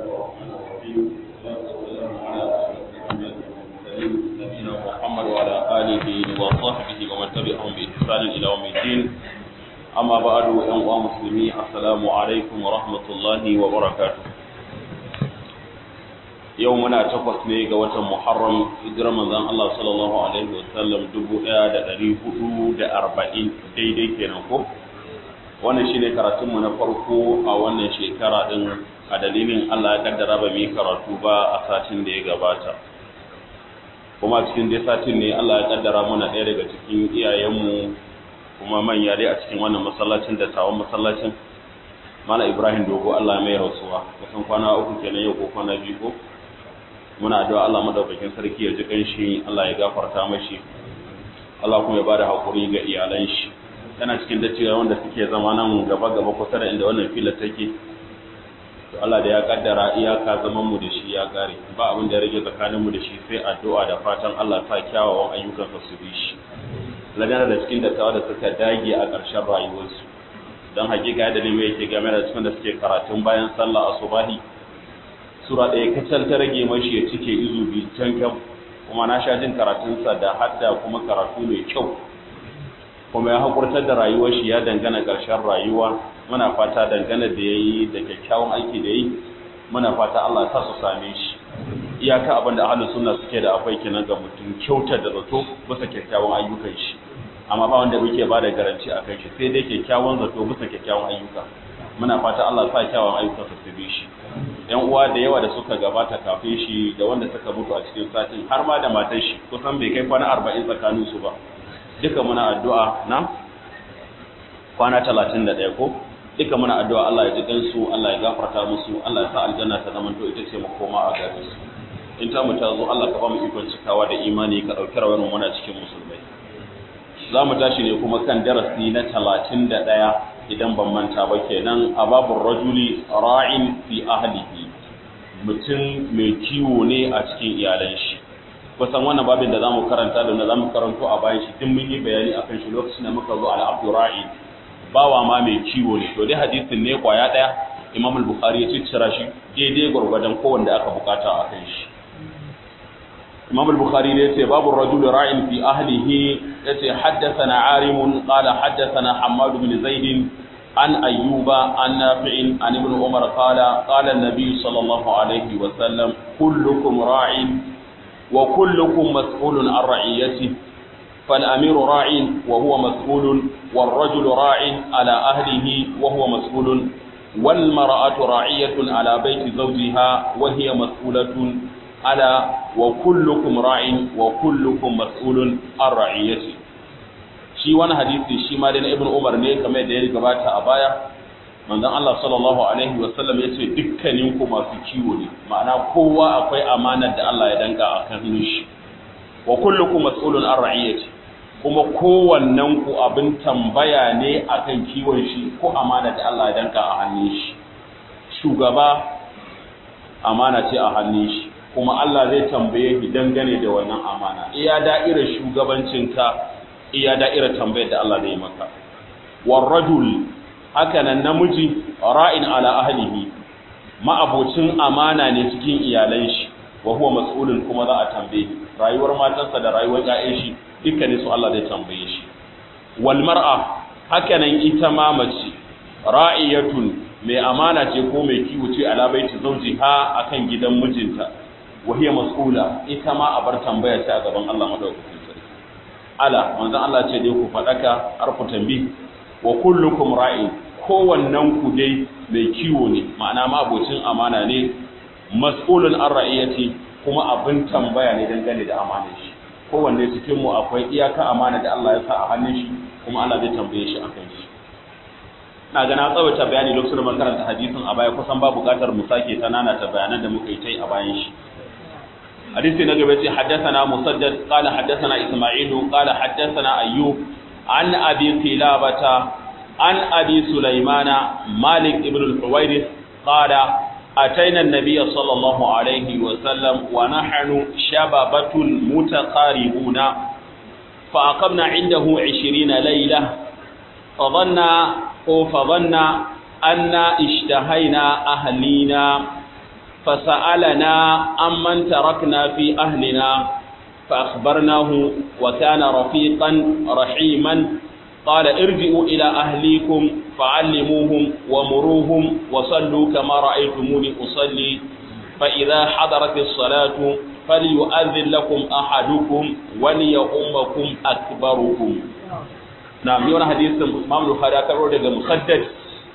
الرحمن الرحيم والصلاة والسلام على أشرف الأنبياء والمرسلين نبينا محمد وعلى آله وصحبه ومن تبعهم بإحسان إلى يوم الدين أما بعد أيها المسلمين السلام عليكم ورحمة الله وبركاته yau muna takwas ne ga watan Muharram hijirar manzon Allah sallallahu alaihi wasallam 1440 daidai kenan ko wannan shine karatun mu na farko a wannan shekara din a dalilin Allah ya kaddara ba mu karatu ba a satin da ya gabata kuma cikin dai satin ne Allah ya kaddara muna ɗaya daga cikin iyayenmu kuma manya dai a cikin wannan masallacin da tawon masallacin Mala Ibrahim Dogo Allah mai rasuwa kusan kwana uku kenan yau ko kwana biyu ko muna addu'a Allah madaukakin sarki ya ji kanshi Allah ya gafarta mashi Allah kuma ya bada hakuri ga iyalan shi yana cikin dacewa wanda suke zama nan gaba gaba kusa da inda wannan filar take to Allah da ya kaddara iyaka zaman mu da shi ya kare ba abin da ya rage tsakanin mu da shi sai addu'a da fatan Allah sa kyawawan ayyukan su bi shi lagana da cikin dattawa da suka dage a ƙarshen rayuwarsu don hakika da ne yake game da cikin da suke karatun bayan sallah asubahi sura ɗaya kacal ta rage mashi ya cike izu biyu can kyau kuma na sha jin karatunsa da hadda kuma karatu mai kyau kuma ya haƙurtar da rayuwar shi ya dangana ƙarshen rayuwa muna fata dangana da ya yi da kyakkyawan aiki da yi muna fata Allah ta su same shi iyaka abin da ahalin suna suke da akwai kenan ga mutum kyautar da zato bisa kyakkyawan ayyukan shi amma ba wanda muke ba da garanci a kan shi sai dai kyakkyawan zato bisa kyakkyawan ayyuka muna fata Allah sa kyawawan ayyukan su bi shi yan uwa da yawa da suka gabata kafin shi da wanda suka mutu a cikin satin har ma da matar shi kusan bai kai kwana arba'in tsakanin su ba duka muna addu'a na kwana talatin da ɗaya ko duka muna addu'a Allah ya ji gansu Allah ya gafarta musu Allah ya sa aljanna ta zama to ita ce makoma a gare su in ta mu ta zo Allah ka ba mu ikon cikawa da imani ka ɗauki rawar muna cikin musulmai za mu tashi ne kuma kan darasi na talatin da ɗaya idan ban manta ba kenan a babun rajuli ra'in fi ahlihi mutum mai kiwo ne a cikin iyalan shi kusan wannan babin da zamu karanta da na zamu karanto a bayan shi duk mun yi bayani akan shi lokacin da muka zo al abdu ra'in bawa ma mai kiwo ne to dai hadisin ne kwaya daya imam al-bukhari ya ciccira shi daidai gwargwadon kowanne aka bukata akan shi imam al-bukhari ne yace babu rajuli ra'in fi ahlihi yace haddathana arim qala haddathana hammad bin zaid an ayyuba an nafi' an ibn umar qala qala an-nabi sallallahu alayhi wa sallam kullukum ra'in wa kullukum mas'ulun an ra'iyatihi فالأمير راع وهو مسؤول والرجل راع على أهله وهو مسؤول والمرأة راعية على بيت زوجها وهي مسؤولة على وكلكم راع وكلكم مسؤول عن رعيته shi wani hadisi shi ma dai na ibn umar ne kamar da ya gabata a baya manzon Allah sallallahu alaihi wa sallam ya ce dukkanin ku masu kiwo ne ma'ana kowa akwai amanar da Allah ya danka a kan shi wa kullukum mas'ulun an ra'iyati kuma kowannen ku abin tambaya ne akan kiwon shi ko amana da Allah ya danka a hannun shi shugaba amana ce a hannun shi kuma Allah zai tambaye shi dangane da wannan amana iya da'irar shugabancinka iya da'irar tambayar da Allah zai maka war rajul haka nan namiji ra'in ala ahlihi ma'abocin amana ne cikin iyalan shi wa huwa mas'ulun kuma za a tambaye rayuwar matansa da rayuwar ƴaƴan shi dukkanin su Allah zai tambaye shi wal mar'a haka nan ita ma mace ra'iyatun mai amana ce ko mai kiwo ce ala baiti zawjiha akan gidan mijinta wa hiya mas'ula ita ma a bar tambaya ce a gaban Allah madaukakin sarki ala manzon Allah ce dai ku fadaka har ku tambi wa kullukum ra'in kowannen ku dai mai kiwo ne ma'ana ma abocin amana ne mas'ulun an ra'iyati kuma abin tambaya ne dangane da amanar shi kowanne cikin mu akwai iyaka amana da Allah ya sa a hannun shi kuma Allah zai tambaye shi akan shi na ga na tsawaita bayani lokacin da karanta hadisin a baya kusan ba buƙatar mu sake ta nana ta bayanan da muka yi tai a bayan shi hadisi na gaba ce haddathana musaddad qala haddathana isma'ilu qala haddathana ayyub an abi qilabata an abi sulaimana malik ibn al-huwairith qala أتينا النبي صلى الله عليه وسلم ونحن شبابة متقاربون فأقمنا عنده عشرين ليلة فظن فظن أن اشتهينا أهلينا فسألنا عمن تركنا في أهلنا فأخبرناه وكان رفيقا رحيما قال ارجعوا إلى أهليكم فعلموهم ومروهم وصلوا كما رأيتموني أصلي فإذا حضرت الصلاة فليؤذن لكم أحدكم وليؤمكم أكبركم نعم يونا حديث إمام البخاري أكبر daga مسدد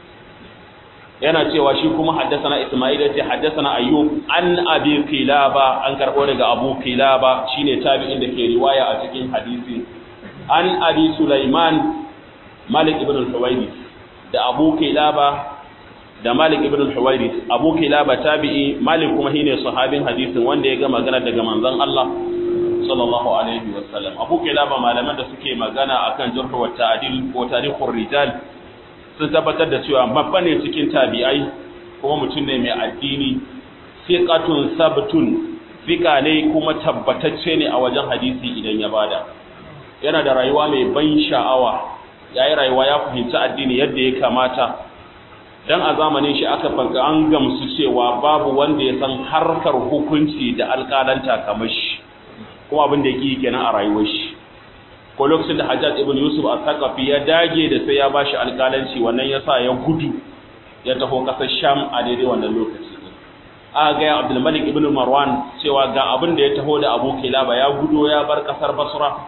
yana cewa shi kuma haddasana Isma'il yace haddasana Ayyub an Abi Qilaba an karbo daga Abu Qilaba shine tabi'in da ke riwaya a cikin hadisi an Abi Sulaiman Malik ibn al-Huwaydith da Abu Qilaba da Malik ibn al-Huwaydith Abu Qilaba tabi'i Malik kuma shine sahabin hadisin wanda ya ga magana daga manzon Allah sallallahu alaihi wasallam Abu Qilaba malaman da suke magana akan jarh wa ta'dil ko tarikhur rijal sun tabbatar da cewa babba ne cikin tabi'ai kuma mutum ne mai addini fiqatun sabtun fiqa ne kuma tabbatacce ne a wajen hadisi idan ya bada yana da rayuwa mai ban sha'awa yayi rayuwa ya fahimci addini yadda ya kamata dan a zamanin shi aka fanka an gamsu cewa babu wanda ya san harkar hukunci da alƙalanta kamar shi kuma abin da yake kenan a rayuwar shi ko lokacin da Hajjaj ibn Yusuf al-Thaqafi ya dage da sai ya bashi alƙalanci wannan yasa ya gudu ya taho kasar Sham a daidai wannan lokaci a ga Abdul Malik ibn Marwan cewa ga abin da ya taho da Abu Kilaba ya gudo ya bar kasar Basra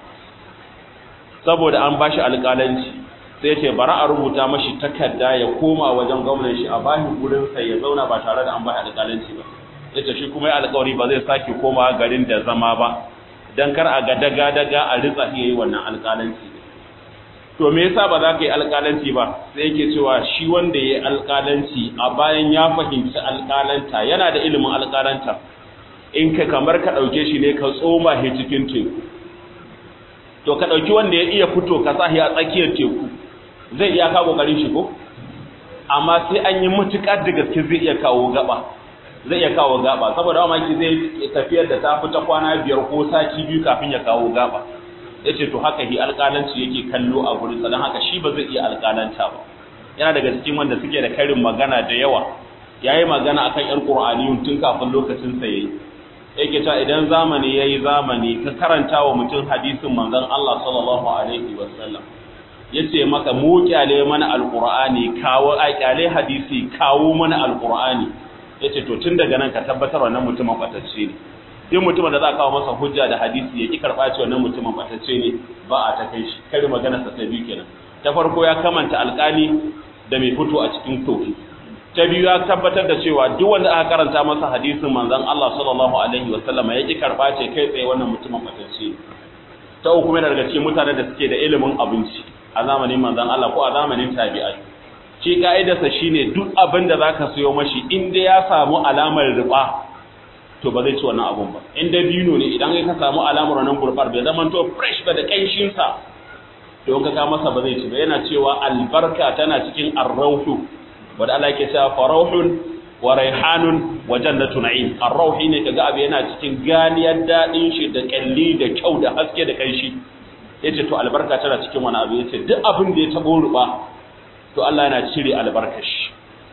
saboda an bashi alƙalanci sai ce bara a rubuta mashi takarda ya koma wajen gwamnan shi a bashi gurin sai ya zauna ba tare da an bashi alƙalanci ba yace shi kuma ya alƙawari ba zai sake komawa garin da zama ba dan kar a ga daga-daga a ritsa iya yi wannan alƙalanci to me yasa ba za ka yi alƙalanci ba sai yake cewa shi wanda ya yi alƙalanci a bayan ya fahimci alƙalanta yana da ilimin alƙalanta in ka kamar ka ɗauke shi ne ka tsoma shi cikin teku to ka ɗauki wanda ya iya fito ka sa shi a tsakiyar teku zai iya kawo ƙoƙarin shi ko amma sai an yi matuƙar da gaske zai iya kawo gaba zai iya kawo gaba saboda mamaki zai tafiyar da ta fita kwana biyar ko sati biyu kafin ya kawo gaba ya ce to haka hi alƙalanci yake kallo a gurin don haka shi ba zai iya alƙalanta ba yana daga cikin wanda suke da karin magana da yawa ya yi magana akan yan ƙur'aniyun tun kafin lokacin sa yayi yake cewa idan zamani yayi zamani ka karanta wa mutum hadisin manzon Allah sallallahu alaihi wasallam yace maka mu kyale mana alqur'ani kawo a kyale hadisi kawo mana alqur'ani yace to tun daga nan ka tabbatar wannan mutumin batacce ne duk mutumin da za a kawo masa hujja da hadisi ya ki karɓa ce wannan mutumin batacce ne ba a ta kai shi kari magana sa ta biyu kenan ta farko ya kamanta alƙali da mai fito a cikin tofi ta biyu ya tabbatar da cewa duk wanda aka karanta masa hadisin manzon Allah sallallahu alaihi wasallam ya ki karɓa ce kai tsaye wannan mutumin batacce ne ta uku yana daga cikin mutanen da suke da ilimin abinci a zamanin manzon Allah ko a zamanin tabi'ai shi ka'idarsa shine duk abin da zaka sayo mashi in dai ya samu alamar riba to ba zai ci wannan abun ba in dai bino ne idan ka samu alamar wannan gurbar bai zama to fresh ba da kanshin sa to in ka ka masa ba zai ci ba yana cewa albarka tana cikin arrauhu wanda Allah yake cewa farauhun wa raihanun wa jannatu na'im arrauhi ne kaga abu yana cikin ganiyar dadin shi da kalli da kyau da haske da kanshi yace to albarka tana cikin wani abu yace duk abin da ya tabo ruba to Allah yana cire albarkashi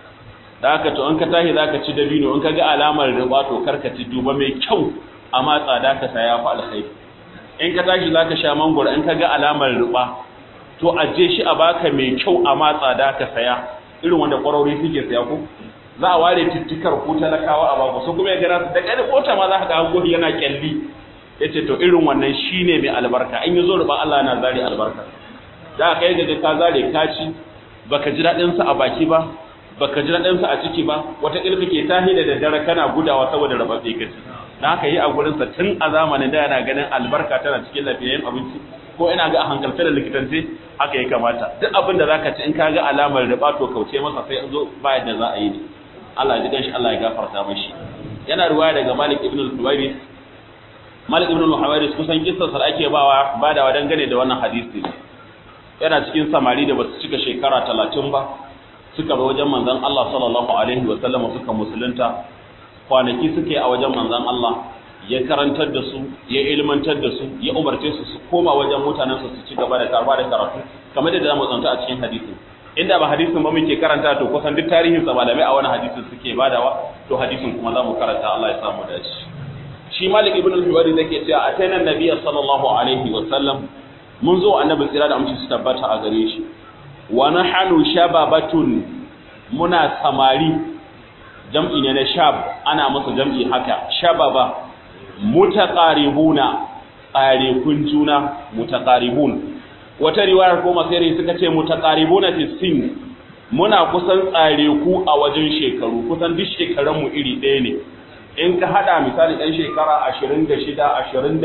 da haka to in ka tashi zaka ci dabino in ka ga alamar riba to karka ci duba mai kyau amma tsada ka saya fa alkhairi in ka tashi zaka sha mangoro in ka ga alamar riba to aje shi a baka mai kyau amma tsada ka saya irin wanda kwarori suke saya ko za a ware tittikar ko talakawa a baku su kuma ya gara su da ƙarfi kota ma za ka ga hango yana kyalli yace to irin wannan shine mai albarka in yazo riba Allah yana zari albarka da kai ga ka zare ka ci baka ji daɗin sa a baki ba baka ji daɗin sa a ciki ba wata ƙilfi ke tahi da daddare kana gudawa saboda rabatse ka ci dan haka yi a gurin sa tun a zamanin da yana ganin albarka tana cikin lafiyayyen abinci ko ina ga a hankalce da likitance haka ya kamata duk abin da zaka ci in ka ga alamar riba to kauce masa sai an zo ba yadda za a yi ne Allah ya ji ganshi Allah ya gafarta mashi yana ruwaya daga Malik ibn al-Huwairis Malik ibn al-Huwairis kusan kissar sa ake bawa badawa dangane da wannan hadisi yana cikin samari da basu cika shekara 30 ba suka ba wajen manzon Allah sallallahu alaihi wa sallam suka musulunta kwanaki suke a wajen manzon Allah ya karantar da su ya ilmantar da su ya umarce su su koma wajen mutanen su su ci gaba da karba da karatu kamar da zamu tsanta a cikin hadisi inda ba hadisin ba muke karanta to kusan duk tarihin sa malamai a wani hadisin suke badawa to hadisin kuma za mu karanta Allah ya samu dace shi Malik ibn al-Huwari zake cewa atayna nabiyya sallallahu alaihi wa sallam mun zo annabi tsira da amince su tabbata a gare shi wa nahanu shababatun muna samari jam'i ne na shab ana masa jam'i haka shababa mutaqaribuna tsare kun juna mutaqaribun wata riwayar ko masiri suka ce mutaqaribuna fi sin muna kusan tsare ku a wajen shekaru kusan duk shekaran mu iri ɗaya ne in ka hada misali ɗan shekara 26 27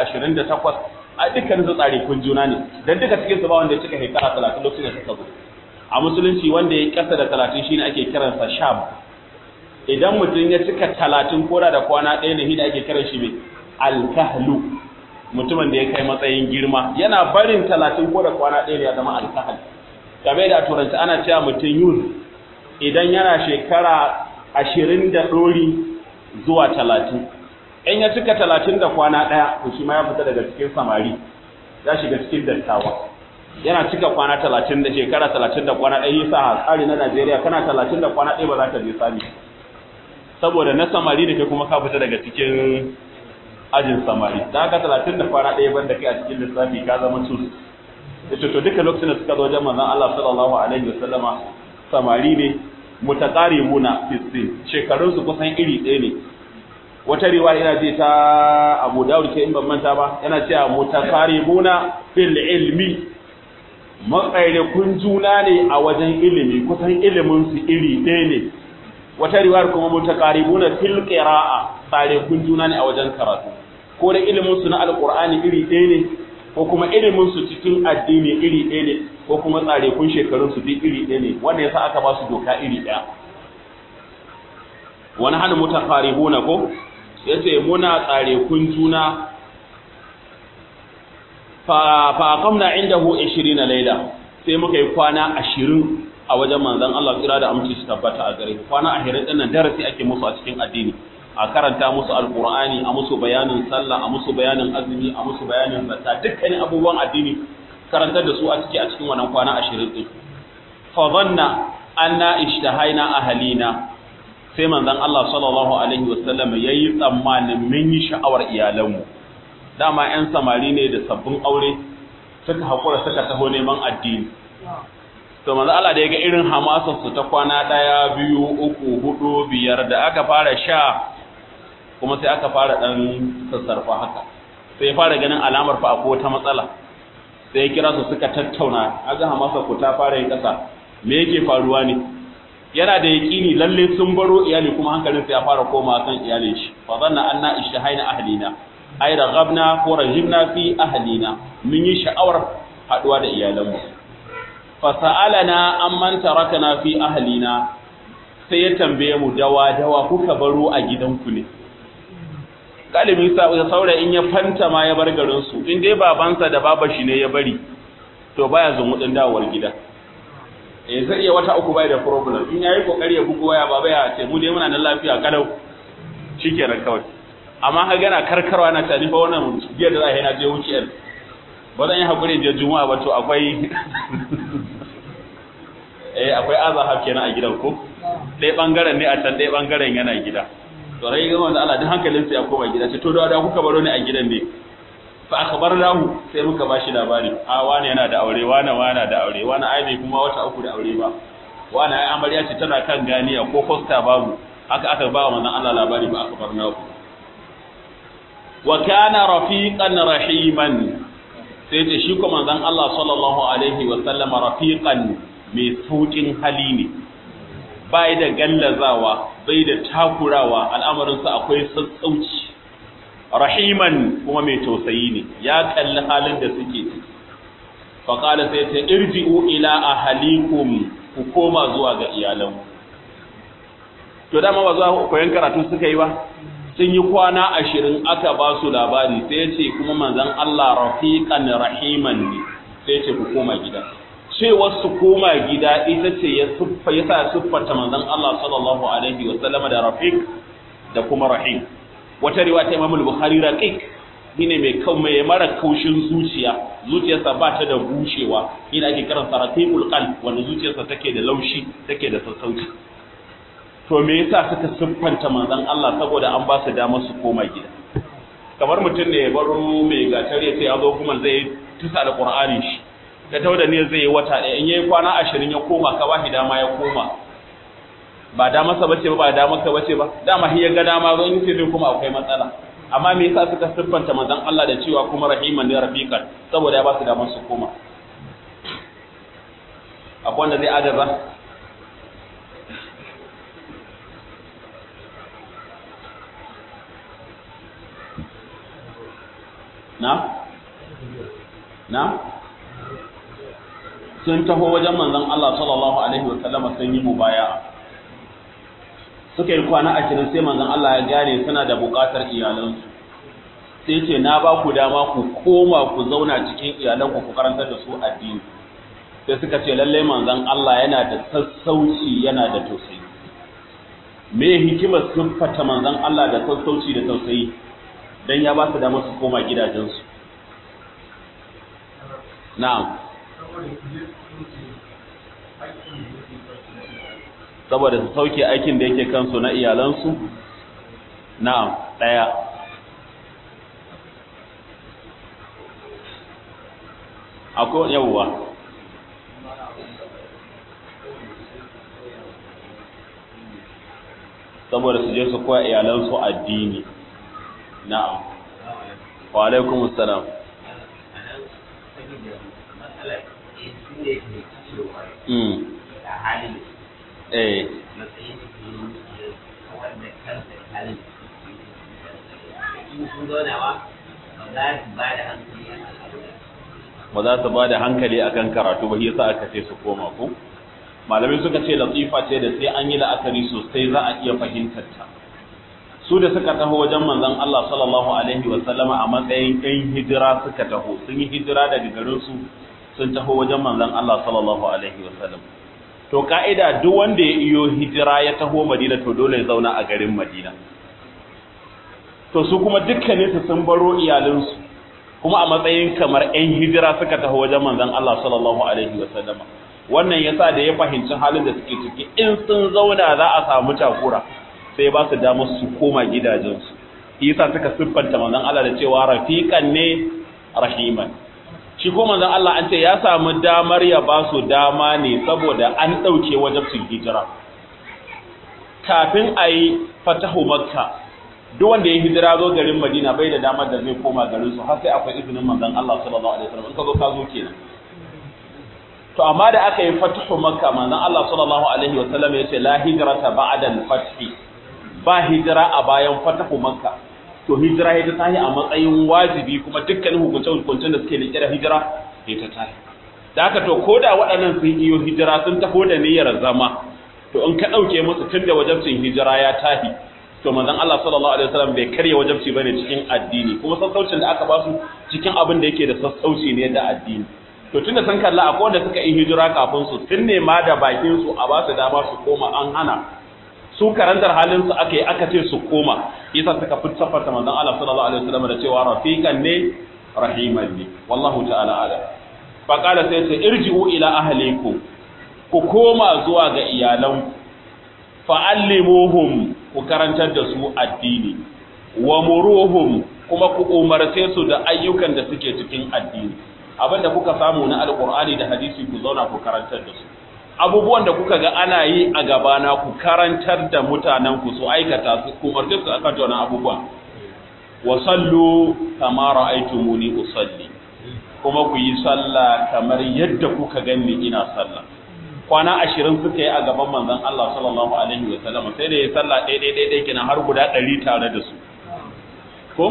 28 a dukkan su tsare kun juna ne dan duka cikin su ba wanda ya cika shekara 30 lokacin da suka zo a musulunci wanda ya kasa da 30 shine ake kiransa shab idan mutum ya cika 30 koda da kwana ɗaya ne shi ake kiran shi mai alkahlu mutumin da ya kai matsayin girma yana barin talatin ko da kwana ɗaya ya zama alkahal game da turanci ana cewa mutum yun idan yana shekara ashirin da ɗori zuwa talatin in ya cika talatin da kwana ɗaya to shi ma ya fita daga cikin samari ya shiga cikin dattawa yana cika kwana talatin da shekara talatin da kwana ɗaya yasa a tsari na najeriya kana talatin da kwana ɗaya ba za ka je sami saboda na samari da ke kuma ka fita daga cikin ajin samari da haka talatin da kwana ɗaya banda kai a cikin lissafi ka zama tus ita to duka lokacin da suka zo wajen manzon Allah sallallahu alaihi wasallama samari ne mutaqaribuna fi sin shekarun su kusan iri ɗaya ne wata riwaya yana ce ta Abu Dawud ke in ban manta ba yana cewa mutaqaribuna fil ilmi matsaire kun juna ne a wajen ilimi kusan ilimin su iri ɗaya ne wata riwayar kuma mutaqaribuna fil qira'a tsare kun juna ne a wajen karatu ko da ilimin su na alqur'ani iri ɗaya ne ko kuma ilimin su cikin addini iri ɗaya ne ko kuma tsare kun shekarun su duk iri ɗaya ne wanda yasa aka ba su doka iri ɗaya wani hana mutaqaribuna ko yace muna tsare kun juna fa fa aqamna indahu 20 laila sai muka yi kwana 20 a wajen manzon Allah tsira da aminci su tabbata a gare kwana 20 din nan darasi ake musu a cikin addini a karanta musu alqur'ani a musu bayanin sallah a musu bayanin azumi a musu bayanin zakka dukkanin abubuwan addini karantar da su a ciki a cikin wannan kwana 20 din fa dhanna anna ishtahaina ahlina sai manzon Allah sallallahu alaihi wasallam yayi tsammanin mun yi sha'awar iyalanmu dama 'yan samari ne da sabbin aure suka haƙura suka taho neman addini to manzo Allah da ya ga irin hamasar su ta kwana ɗaya biyu uku hudu biyar da aka fara sha kuma sai aka fara ɗan sassarfa haka sai ya fara ganin alamar fa akwai wata matsala sai ya kira su suka tattauna aga hamasar ku ta fara yin ƙasa me yake faruwa ne yana da yaƙini lalle sun baro iyali kuma hankalinsa ya fara koma kan iyalin shi fa zanna anna ishtahaina ahlina ai raghabna ko rajibna fi ahlina mun yi sha'awar haduwa da iyalanmu fa sa'alana amman tarakana fi ahlina sai ya tambaye mu dawa dawa kuka baro a gidanku ne galibin sa saura in ya fanta ma ya bar garin su in dai babansa da baba shi ne ya bari to baya zumudin dawowar gida eh zai iya wata uku bai da problem in yayi kokari ya bugu waya baba ya ce mu dai muna nan lafiya kalau shikenan kawai amma ka gana karkarwa na tani fa wannan biyar da za a yi na je wuciyar ba zan yi haƙuri je juma'a ba to akwai eh akwai azahar kenan a gidan ko ɗaya ɓangaren ne a can ɗaya ɓangaren yana gida to rai ga wanda Allah duk hankalin sa ya koma gida ce to da da kuka baro ni a gidan ne fa akhbarnahu sai muka bashi labari a wani yana da aure wani wani da aure wani ai bai kuma wata uku da aure ba wani ai amarya ce tana kan ganiya ko fosta babu haka aka ba wa manzon Allah labari ba akhbarnahu wa kana rafiqan rahiman sai ce shi kuma manzon Allah sallallahu alaihi wa sallama rafiqan mai saukin hali ne bai da gallazawa bai da takurawa al'amarin sa akwai sassauci rahiman kuma mai tausayi ne ya kalli halin da suke fa qala sai ta irji'u ila ahlikum ku koma zuwa ga iyalanku to dama ba zuwa koyon karatu suka yi ba sun yi kwana ashirin aka ba su labari sai ce kuma manzan Allah rafiqan rahiman ne sai ce ku koma gida cewar su koma gida ita ce ya siffa ya sa siffata manzan Allah sallallahu alaihi wa sallama da rafiq da kuma rahim wata riwaya ta Imam al-Bukhari raqiq shine mai kau mai mara kaushin zuciya zuciyarsa ba ta da bushewa shine ake kiran saratul qalb wanda zuciyarsa take da laushi take da sassauci to me yasa suka siffanta manzon Allah saboda an ba su damar su koma gida kamar mutum ne ya baro mai gatar ya ce ya zo kuma zai tusa da Qur'ani shi da tauda ne zai yi wata ɗaya in yayi kwana ashirin ya koma ka ba shi dama ya koma ba da masa bace ba ba da maka bace ba dama shi ya ga dama zo in ce zai kuma akwai matsala amma me yasa suka siffanta manzon Allah da cewa kuma rahiman ne rafiqan saboda ya ba su damar su koma akwai wanda zai adaza na na sun taho wajen manzon Allah sallallahu alaihi wa sallama sun yi mubaya'a suka yi kwana ashirin sai manzon Allah ya gane suna da buƙatar iyalansu sai ce na ba ku dama ku koma ku zauna cikin iyalanku ku karantar da su addini sai suka ce lallai manzon Allah yana da sassauci yana da tausayi me hikimar siffata manzon Allah da sassauci da tausayi dan ya ba su dama su koma gidajensu na'am saboda su sauke aikin da yake kansu na iyalansu na'am daya akwai yawwa saboda su je su koya iyalansu addini na'am wa alaikum assalam mm eh ba za su ba da hankali akan karatu ba yasa aka ce su koma ko malamai suka ce latifa ce da sai an yi la'akari sosai za a iya fahimtar ta su da suka taho wajen manzon Allah sallallahu alaihi wa sallama a matsayin ɗan hijira suka taho sun yi hijira daga garin su sun taho wajen manzon Allah sallallahu alaihi wa sallam to ka'ida duk wanda ya iyo hijira ya taho Madina to dole ya zauna a garin Madina to su kuma dukkanin su sun baro iyalinsu kuma a matsayin kamar 'yan hijira suka taho wajen manzon Allah sallallahu alaihi wa sallama wannan yasa da ya fahimci halin da suke ciki in sun zauna za a samu takura sai ba su damar su koma gidajensu yasa suka siffanta manzon Allah da cewa rafiqan ne rahiman shi ko manzon Allah an ce ya samu damar ya ba su dama ne saboda an dauke wajibcin hijira kafin ayi fatahu makka duk wanda ya hijira zo garin Madina bai da damar da zai koma garin su har sai akwai izinin manzon Allah sallallahu alaihi wasallam in ka zo ka zo kenan to amma da aka yi fatahu makka manzon Allah sallallahu alaihi wasallam ya ce la hijrata ba'da al-fath ba hijira a bayan fatahu makka to hijira ita tahi a matsayin wajibi kuma dukkanin hukunce hukuncen da suke da kira hijira ita tahi da haka to koda waɗannan sun iyo hijira sun taho da niyyar zama to in ka ɗauke musu tun da wajabcin hijira ya tahi to manzon Allah sallallahu alaihi wasallam bai karya wajabci bane cikin addini kuma sassaucin da aka ba su cikin abin da yake da sassauci ne da addini to tunda sun kalla akwai wanda suka yi hijira kafin su tun ne ma da bakin su a ba su dama su koma an hana su karantar halin su aka yi aka ce su koma yasa suka fitafarta manzon Allah sallallahu alaihi wasallam da cewa rafiqan ne rahiman ne wallahu ta'ala ala fa qala sai ce irji'u ila ahlikum ku koma zuwa ga iyalanku fa'allimuhum ku karantar da su addini wa muruhum kuma ku umarce su da ayyukan da suke cikin addini abinda kuka samu na alqur'ani da hadisi ku zauna ku karantar da su abubuwan da kuka ga ana yi a gabana ku karantar da mutanen ku su aikata su ku umarce su akan wannan abubuwan wa sallu kama ra'aytumuni usalli kuma ku yi sallah kamar yadda kuka ganni ina sallah kwana ashirin suka yi a gaban manzon Allah sallallahu alaihi wa sallam sai da ya sallah ɗaya ɗaya ɗaya kenan har guda ɗari tare da su ko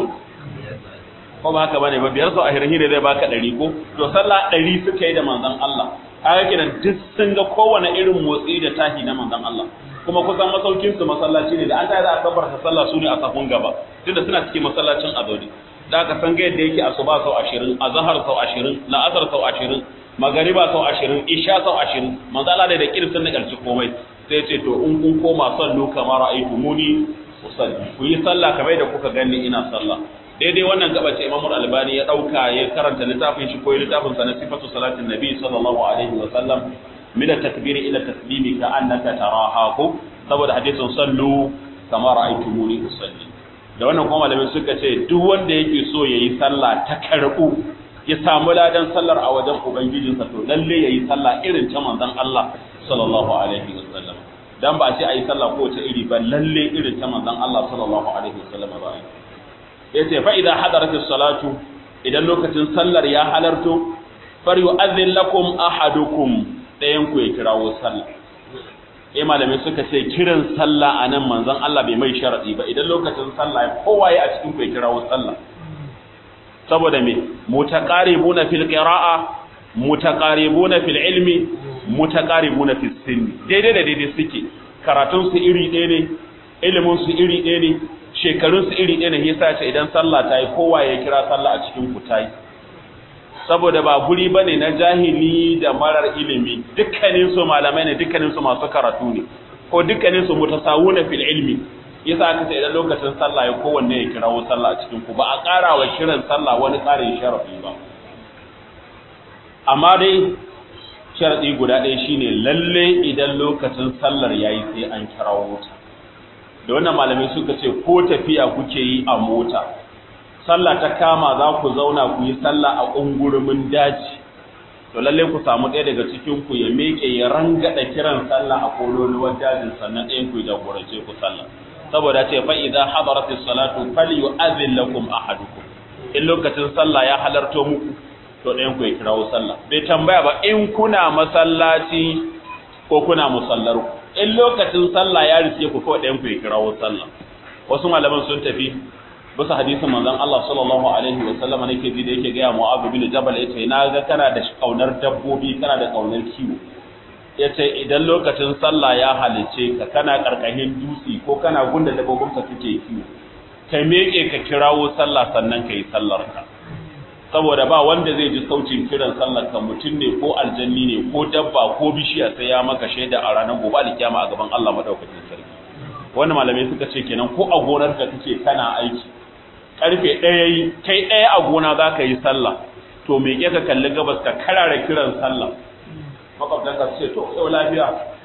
ko ba haka bane ba biyar sau ashirin ne zai baka ɗari ko to sallah ɗari suka yi da manzon Allah haka kenan duk sun ga kowane irin motsi da tahi na manzon Allah kuma kusan masaukin su masallaci ne da an tayi za a kabarta sallah su ne a safun gaba tunda suna cikin masallacin azodi da aka san ga yadda yake asuba sau ashirin azhar sau ashirin la'asar sau ashirin magariba sau ashirin isha sau ashirin manzo Allah da kirsin da ƙarshe komai sai ce to in kun koma sallu kamar ra'aytu muni usalli ku yi sallah kamar da kuka gani ina sallah daidai wannan gaba ce Imam Al-Albani ya dauka ya karanta littafin shi ko littafin sa na sifatu salatin nabi sallallahu alaihi wa sallam min at-takbir ila taslimi ka annaka taraha ko saboda hadisin sallu kama ra'aytumuni usalli da wannan kuma malamin suka ce duk wanda yake so yayi sallah ta karbu ya samu ladan sallar a wajen ubangijinsa to lalle yayi sallah irin ta manzon Allah sallallahu alaihi wa sallam dan ba sai ayi sallah ko ta iri ba lalle irin ta manzon Allah sallallahu alaihi wa sallam ba yace fa idan hadaratis salatu idan lokacin sallar ya halarto far yu'adhdhin lakum ahadukum dayan ku ya kirawo sallah eh malamai suka ce kiran sallah anan manzon Allah bai mai sharadi ba idan lokacin sallah kowa ya a cikin ku ya kirawo sallah saboda me mutaqaribuna fil qira'a mutaqaribuna fil ilmi mutaqaribuna fis sinni daidai da daidai suke karatun su iri ɗaya ne ilimin su iri ɗaya ne shekarun su iri ɗaya ne yasa ce idan sallah ta yi kowa ya kira sallah a cikin ku tayi saboda ba guri bane na jahili da marar ilimi dukkanin su malamai ne dukkanin su masu karatu ne ko dukkanin su mutasawuna fil ilmi yasa aka ce idan lokacin sallah ya kowanne ya kirawo sallah a cikin ku ba a ƙara wa kiran sallah wani ƙarin sharafi ba amma dai sharadi guda ɗaya shine lalle idan lokacin sallar yayi sai an kirawo ta da wannan malamai suka ce ko tafiya kuke yi a mota sallah ta kama za ku zauna ku yi sallah a ungurumin daji to lalle ku samu ɗaya daga cikin ku ya meke ya rangada kiran sallah a kololuwar dajin sannan ɗayan ku ya jagorance ku sallah saboda ce fa idza hadaratis salatu falyu'adhil lakum ahadukum in lokacin sallah ya halarto muku to ɗayan ku ya kirawo sallah bai tambaya ba in kuna masallaci ko kuna musallar ku in lokacin sallah ya riske ku kawai ɗayan ku ya kirawo sallah wasu malaman sun tafi bisa hadisin manzon Allah sallallahu alaihi wa sallam nake ji da yake ga Mu'adh bin Jabal yace na ga kana da kaunar dabbobi kana da kaunar kiwo yace idan lokacin sallah ya halice ka kana karkashin dutse ko kana gunda dabbobin ka suke kiwo kai meke ka kirawo sallah sannan kai sallar ka saboda ba wanda zai ji sautin kiran sallar ka mutum ne ko aljanni ne ko dabba ko bishiya sai ya maka shaida a ranar gobe alkiyama a gaban Allah madaukakin sarki wannan malamai suka ce kenan ko a gonar ka kake kana aiki karfe ɗaya yi kai ɗaya a gona za ka yi sallah to me ke ka kalli gabas ka karara kiran sallah makwabtan ka ce to yau lafiya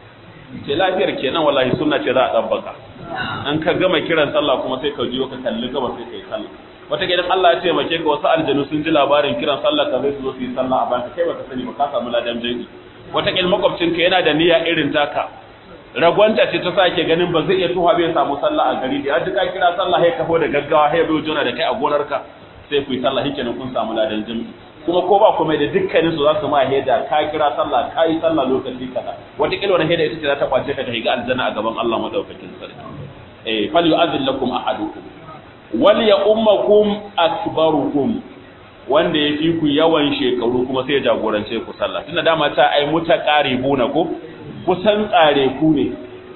ce lafiyar kenan wallahi sunna ce za a ɗabbaka an ka gama kiran sallah kuma sai ka jiyo ka kalli gabas sai ka yi sallah wata gidan Allah ya taimake ka wasu aljanu sun ji labarin kiran sallah ka zai su zo su yi sallah a banka kai baka sani ba ka samu ladan jami'i wata gidan makwabcinka yana da niyya irin taka ragwanta ce ta sake ganin ba zai iya tuha bai samu sallah a gari da ya duka kira sallah ya kafo da gaggawa ya bai jona da kai a gonarka sai ku yi sallah hikenan kun samu ladan jami'i kuma ko ba kuma da dukkanin su za su ma heda ka kira sallah ka yi sallah lokaci kaza wata kila wani heda ita ce za ta kwace ka ta higa aljanna a gaban Allah madaukakin sarki eh fal yu'adhil lakum ahadukum wal ya ummakum akbarukum wanda ya fi ku yawan shekaru kuma sai ya jagorance ku sallah tunda dama ta ai mutaqaribuna ko kusan tsare ku ne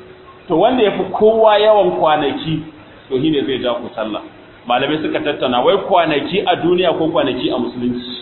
to wanda ya fi kowa yawan kwanaki to shi ne zai ja ku sallah malamai suka tattauna wai kwanaki a duniya ko kwanaki a musulunci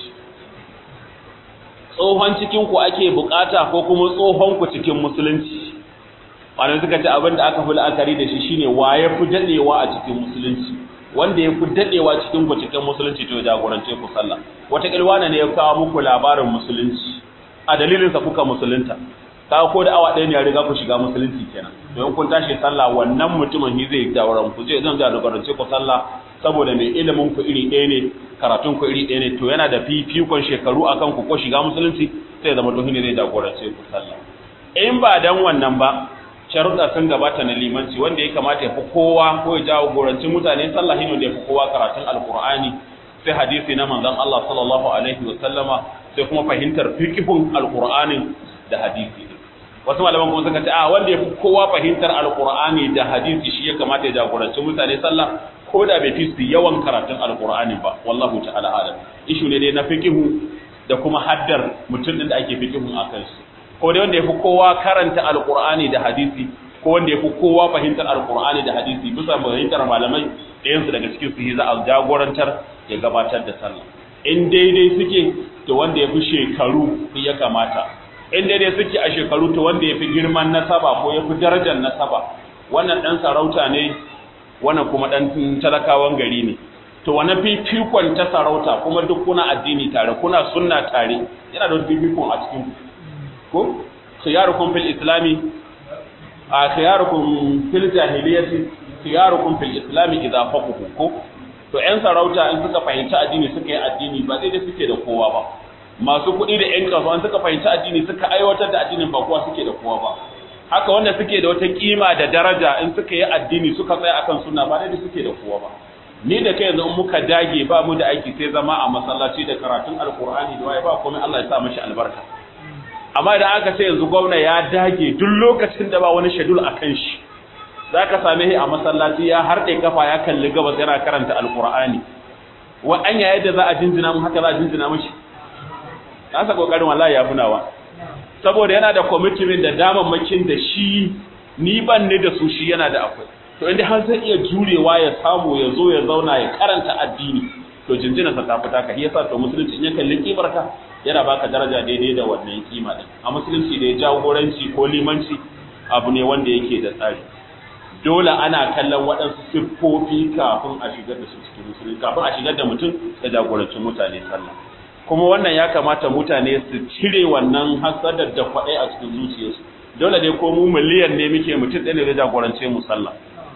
tsohon cikin ku ake bukata ko kuma tsohon ku cikin musulunci malamai suka ce abin da aka fi la'akari da shi shine wa ya fi dadewa a cikin musulunci wanda ya fi dadewa cikin ku cikin musulunci to jagorance ku sallah wata kilwana ne ya kawo muku labarin musulunci a dalilinsa kuka musulunta ka ko da awa ɗaya ne ya riga ku shiga musulunci kenan to in kun tashi sallah wannan mutumin shi zai jawaran ku zai zan jagorance ku sallah saboda mai ilimin ku iri ɗaya ne karatun ku iri ɗaya ne to yana da fifikon shekaru akan ku ko shiga musulunci sai zama to ne zai jagorance ku sallah in ba dan wannan ba sharuɗa sun gabata na limanci wanda ya kamata ya fi kowa ko ya jagoranci mutane sallah shine da ya fi kowa karatun alqur'ani sai hadisi na manzon Allah sallallahu alaihi wa sallama sai kuma fahimtar fiqhun alqur'anin da hadisi wasu malaman kuma suka ce a wanda ya fi kowa fahimtar alkur'ani da hadisi shi ya kamata ya jagoranci mutane sallah ko da bai fi su yawan karatun alkur'ani ba wallahu ta'ala alam ishu ne dai na fiqihu da kuma haddar mutum din da ake fiqihun a kansu ko dai wanda ya fi kowa karanta alkur'ani da hadisi ko wanda ya fi kowa fahimtar alkur'ani da hadisi bisa fahimtar malamai ɗayansu daga cikin su za a jagorantar ya gabatar da sallah in daidai suke to wanda ya fi shekaru ya kamata in daidai suke a shekaru to wanda ya fi girman nasaba ko ya fi darajar nasaba wannan ɗan sarauta ne wannan kuma ɗan talakawan gari ne to wani fifikon ta sarauta kuma duk kuna addini tare kuna sunna tare yana da wani fifikon a cikin ko khiyarukum fil islami a khiyarukum fil jahiliyyati khiyarukum fil islami idza faqahu ko to ƴan sarauta in suka fahimci addini suka yi addini ba daidai suke da kowa ba masu kuɗi da ƴan kasuwa in suka fahimci addini suka aiwatar da addinin ba kowa suke da kowa ba haka wanda suke da wata kima da daraja in suka yi addini suka tsaya akan sunna ba daidai suke da kowa ba ni da kai yanzu in muka dage ba mu da aiki sai zama a masallaci da karatun alkur'ani da waye ba komai Allah ya sa mishi albarka amma idan aka ce yanzu gwamna ya dage duk lokacin da ba wani shedul akan shi zaka same shi a masallaci ya harɗe kafa ya kalli gabas yana karanta alkur'ani wa anya yadda za a jinjina mu haka za a jinjina mishi nasa kokarin wallahi ya funawa saboda yana da commitment da damammakin da shi ni ban ne da su shi yana da akwai to inda har zai iya jurewa ya samu ya zo ya zauna ya karanta addini to jinjina sa ta fita ka yasa to musulunci in ya kalli kibarka yana baka daraja daidai da wannan kima din a musulunci da ya jagoranci ko limanci abu ne wanda yake da tsari dole ana kallon waɗansu siffofi kafin a shigar da su cikin musulunci kafin a shigar da mutum ya jagoranci mutane sallah kuma wannan ya kamata mutane su cire wannan hasadar da kwaɗai a cikin zuciyarsu dole dai ko mu miliyan ne muke mutum ɗaya ne zai jagorance mu sallah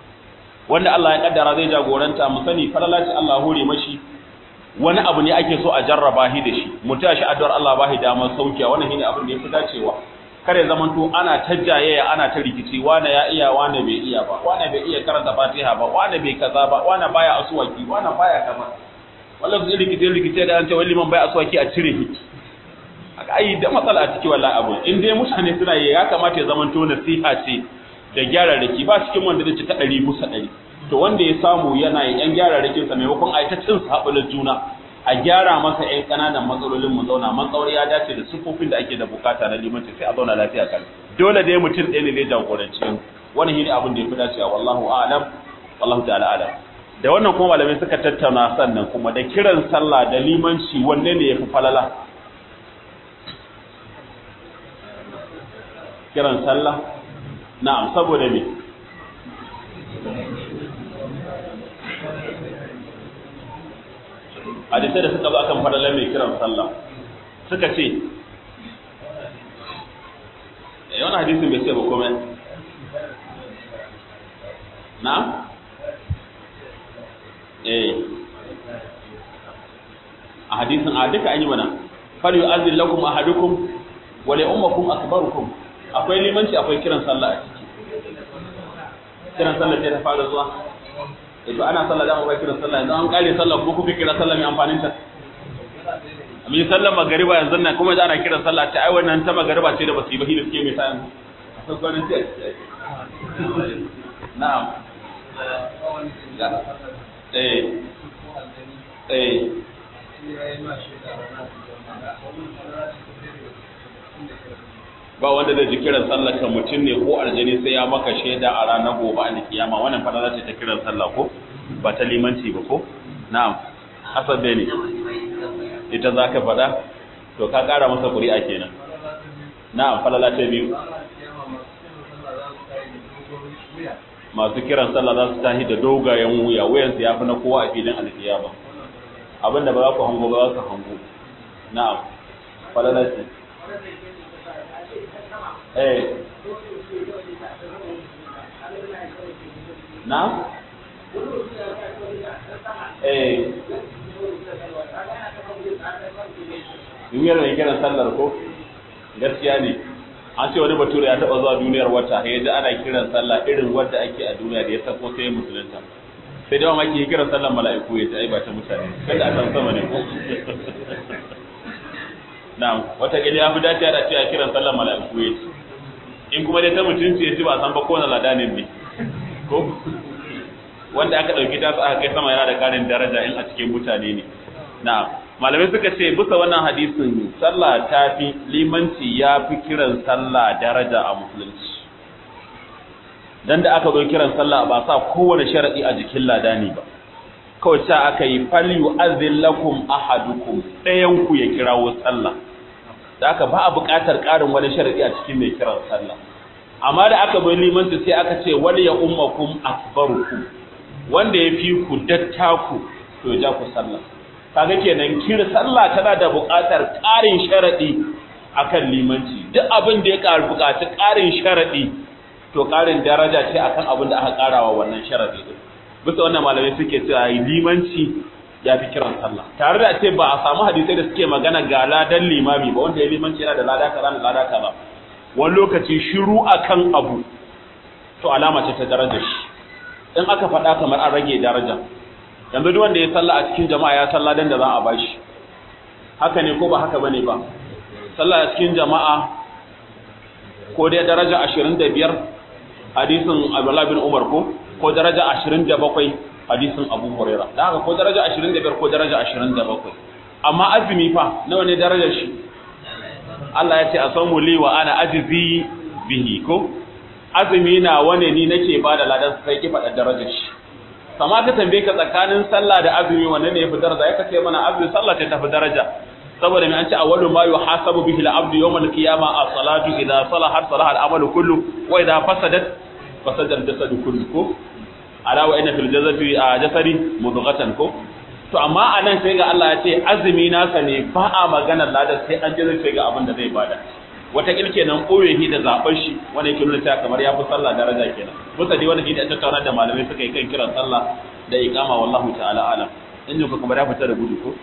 wanda Allah ya kaddara zai jagoranta mu sani falalaci Allah hore mashi wani abu ne ake so a jarraba shi da shi mu tashi addu'ar Allah bahi damar saukiya wannan shine abin da yafi dacewa kare zaman to ana tajjayaya ana ta rikici wane ya iya wane bai iya ba wane bai iya karanta Fatiha ba wane bai kaza ba wane baya asuwaki wane baya kaza wallahi zai rikice rikice da an ce wani man baya asuwaki a cire shi aka ai da matsala a ciki wallahi abu in dai mutane suna yi ya kamata ya zaman to nasiha ce da gyararraki ba cikin wanda zai ci ta ɗari bisa ɗari to wanda ya samu yana yi ‘yan gyararrakin sa maimakon a yi ta cin saɓulin juna a gyara masa ‘yan ƙananan matsalolin mu zauna matsawar ya dace da siffofin da ake da bukata na limanci sai a zauna lafiya kan dole dai mutum ɗaya ne zai jagoranci wani shi ne abin da ya fi dacewa wallahu a'lam wallahu ta'ala a'lam da wannan kuma malamai suka tattauna sannan kuma da kiran sallah da limanci wanne ne ya fi falala kiran sallah na'am saboda me hadisai da suka zo akan fadalar mai kiran sallah suka ce eh wannan hadisin bai ce ba komai na eh a hadisin a duka an yi mana fal yu'azzil lakum ahadukum wa li ummakum akbarukum akwai limanci akwai kiran sallah a ciki kiran sallah ce ta fara zuwa to ana sallah da akwai kiran sallah yanzu an kare sallah ko kuka kira sallah mai amfanin ta mi sallar magariba yanzu nan kuma da ana kiran sallah ta ai wannan ta magariba ce da basu yi ba hidda suke mai sa yanzu akwai gwanin ce na'am eh eh ba wanda zai ji kiran sallah ka mutum ne ko aljani sai ya maka shaida a ranar gobe a kiyama wannan fara ce ta kiran sallah ko ba ta limanci ba ko na'am hasan ne ita za ka faɗa to ka ƙara masa ƙuri'a kenan na'am falala ta biyu masu kiran sallah za su tahi da dogayen wuya wuyansu ya fi na kowa a filin alkiyama abinda ba za ku hango ba za su hango na'am falala ce eh na eh duniyar mai kiran sallar ko gaskiya ne an ce wani bature ya taba zuwa duniyar wata ya ji ana kiran sallah irin wadda ake a duniya da ya sako sai musulunta sai da mamaki ya kiran sallar mala'iku ya ai ba ta mutane kada a san sama ne ko na'am wata gidi ya fi dace da cewa kiran sallar mala'iku ya ce in kuma dai ta mutunci ya ci ba san ba ko na ladanin ne ko wanda aka dauki ta aka kai sama yana da karin daraja in a cikin mutane ne na'am malamai suka ce bisa wannan hadisin sallah ta fi limanci ya fi kiran sallah daraja a musulunci dan da aka zo kiran sallah ba sa kowane sharadi a jikin ladani ba kawai ta aka yi falyu azillakum ahadukum ɗayan ku ya kirawo sallah da aka ba a buƙatar ƙarin wani sharadi a cikin mai kiran sallah amma da aka bai limanci sai aka ce wal ya ummakum akbarukum wanda ya fi ku dattaku to ya ja ku sallah kaga kenan kira sallah tana da buƙatar ƙarin sharadi akan limanci duk abin da ya ƙara buƙaci ƙarin sharadi to ƙarin daraja ce akan abin da aka ƙarawa wannan sharadi din bisa wannan malamai suke cewa limanci ya fi kiran sallah tare da ce ba a samu hadisai da suke magana ga ladan limami ba wanda ya limanci yana da lada kaza da lada kaza wani lokaci shiru akan abu to alama ce ta daraja shi in aka faɗa kamar an rage daraja yanzu duk wanda ya sallah a cikin jama'a ya sallah dan da za a bashi haka ne ko ba haka bane ba sallah a cikin jama'a ko dai daraja 25 hadisin Abdullah bin Umar ko ko daraja 27 hadisin Abu Huraira da haka ko daraja 25 ko daraja 27 amma azumi fa nawa ne darajar shi Allah ya ce asamu li wa ana ajzi bihi ko azumi na wane ni nake ba da ladan sai ki faɗa darajar shi kama ka tambaye ka tsakanin sallah da azumi wanne ne yafi daraja ya kace mana azumi sallah ta tafi daraja saboda mai an ce awwalu ma yuhasabu bihi al-abdu yawm al-qiyama as-salatu idha salahat salaha al-amalu kullu wa idha fasadat fasada al-jasadu kullu ko ala wa inna fil jasadi jasadi mudghatan ko to amma anan sai ga Allah ya ce azumi nasa ne ba a magana ladan sai an jira sai ga abin da zai bada wata kilke nan koyehi da zaben shi wanda yake nuna cewa kamar ya fi sallah daraja kenan musa dai wanda da tattauna da malamai suka yi kan kiran sallah da iqama wallahu ta'ala alam in ku kamar ya fita da gudu ko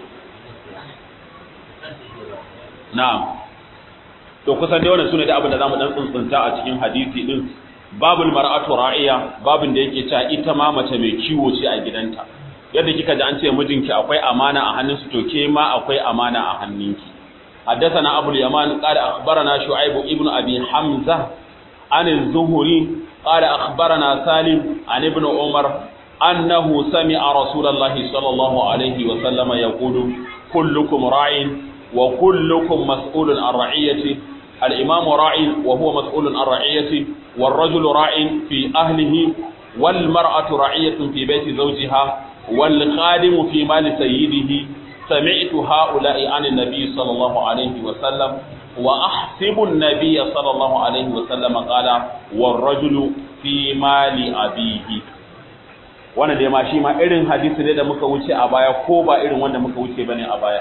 na'am to kusan dai wannan sune da abin da zamu dan tsuntsunta a cikin hadisi din babul mar'atu ra'iya babin da yake cewa ita ma mace mai kiwo ce a gidanta yadda kika ji an ce mijinki akwai amana a hannunsu to ke ma akwai amana a hannunki حدثنا أبو اليمان قال أخبرنا شعيب ابن أبي حمزة عن الزهري قال أخبرنا سالم عن ابن عمر أنه سمع رسول الله صلى الله عليه وسلم يقول كلكم راع وكلكم مسؤول عن رعيته الإمام راع وهو مسؤول عن رعيته والرجل راع في أهله والمرأة رعية في بيت زوجها والخادم في مال سيده سمعت هؤلاء عن النبي صلى الله عليه وسلم وأحسب النبي صلى الله عليه وسلم قال والرجل في مال أبيه wannan dai ma shi ma irin hadisi ne da muka wuce a baya ko ba irin wanda muka wuce bane a baya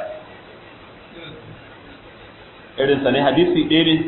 irin sa ne hadisi ɗaya ne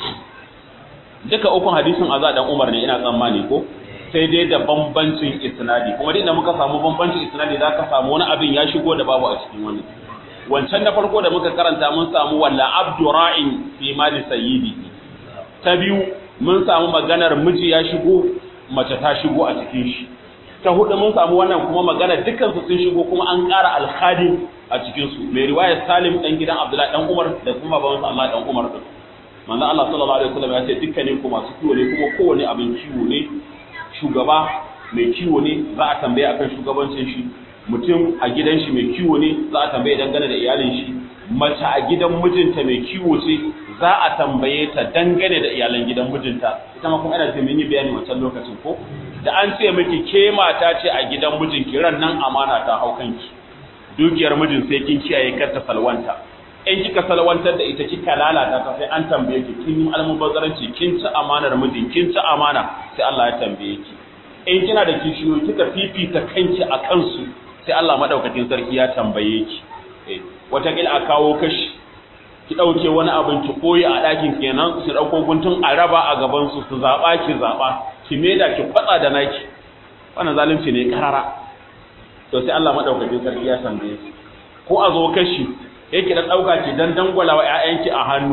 duka ukun hadisin aza dan Umar ne ina tsammani ko sai dai da bambancin isnadi kuma duk da muka samu bambancin isnadi za ka samu wani abin ya shigo da babu a cikin wani wancan na farko da muka karanta mun samu walla abdu ra'in fi mali sayyidi ta biyu mun samu maganar miji ya shigo mace ta shigo a cikin shi ta hudu mun samu wannan kuma magana dukkan su sun shigo kuma an ƙara alkhadim a cikin su mai riwayar Salim dan gidan Abdullahi dan Umar da kuma babansa Allah dan Umar din manzo Allah sallallahu alaihi wasallam ya ce dukkanin ku masu kiwo ne kuma kowane abin kiwo ne shugaba mai kiwo ne za a tambaye akan shugabancin shi mutum a gidan shi mai kiwo ne za a tambaye dangane da iyalin shi mace a gidan mijinta mai kiwo ce za a tambaye ta dangane da iyalan gidan mijinta ita ma kuma ina ce mun yi bayani wancan lokacin ko da an ce miki ke mata ce a gidan mijinki ran nan amana ta hau kanki dukiyar mijin sai kin kiyaye kar ta salwanta in kika salwantar da ita kika lalata ta sai an tambaye ki kin yi almubazzaranci kin ci amanar mijin kin ci amana sai Allah ya tambaye ki in kina da kishiyoyi kika fifita kanki a kansu sai Allah madaukakin sarki ya tambaye ki eh wata kila a kawo kashi ki dauke wani abin ki koyi a dakin kenan su dauko guntun a raba a gaban su su zaba ki zaba ki meda ki kwatsa da naki wannan zalunci ne karara to sai Allah madaukakin sarki ya tambaye ki ko a zo kashi yake da ɗauka ki dan dangwala wa ‘ya'yanki a hannu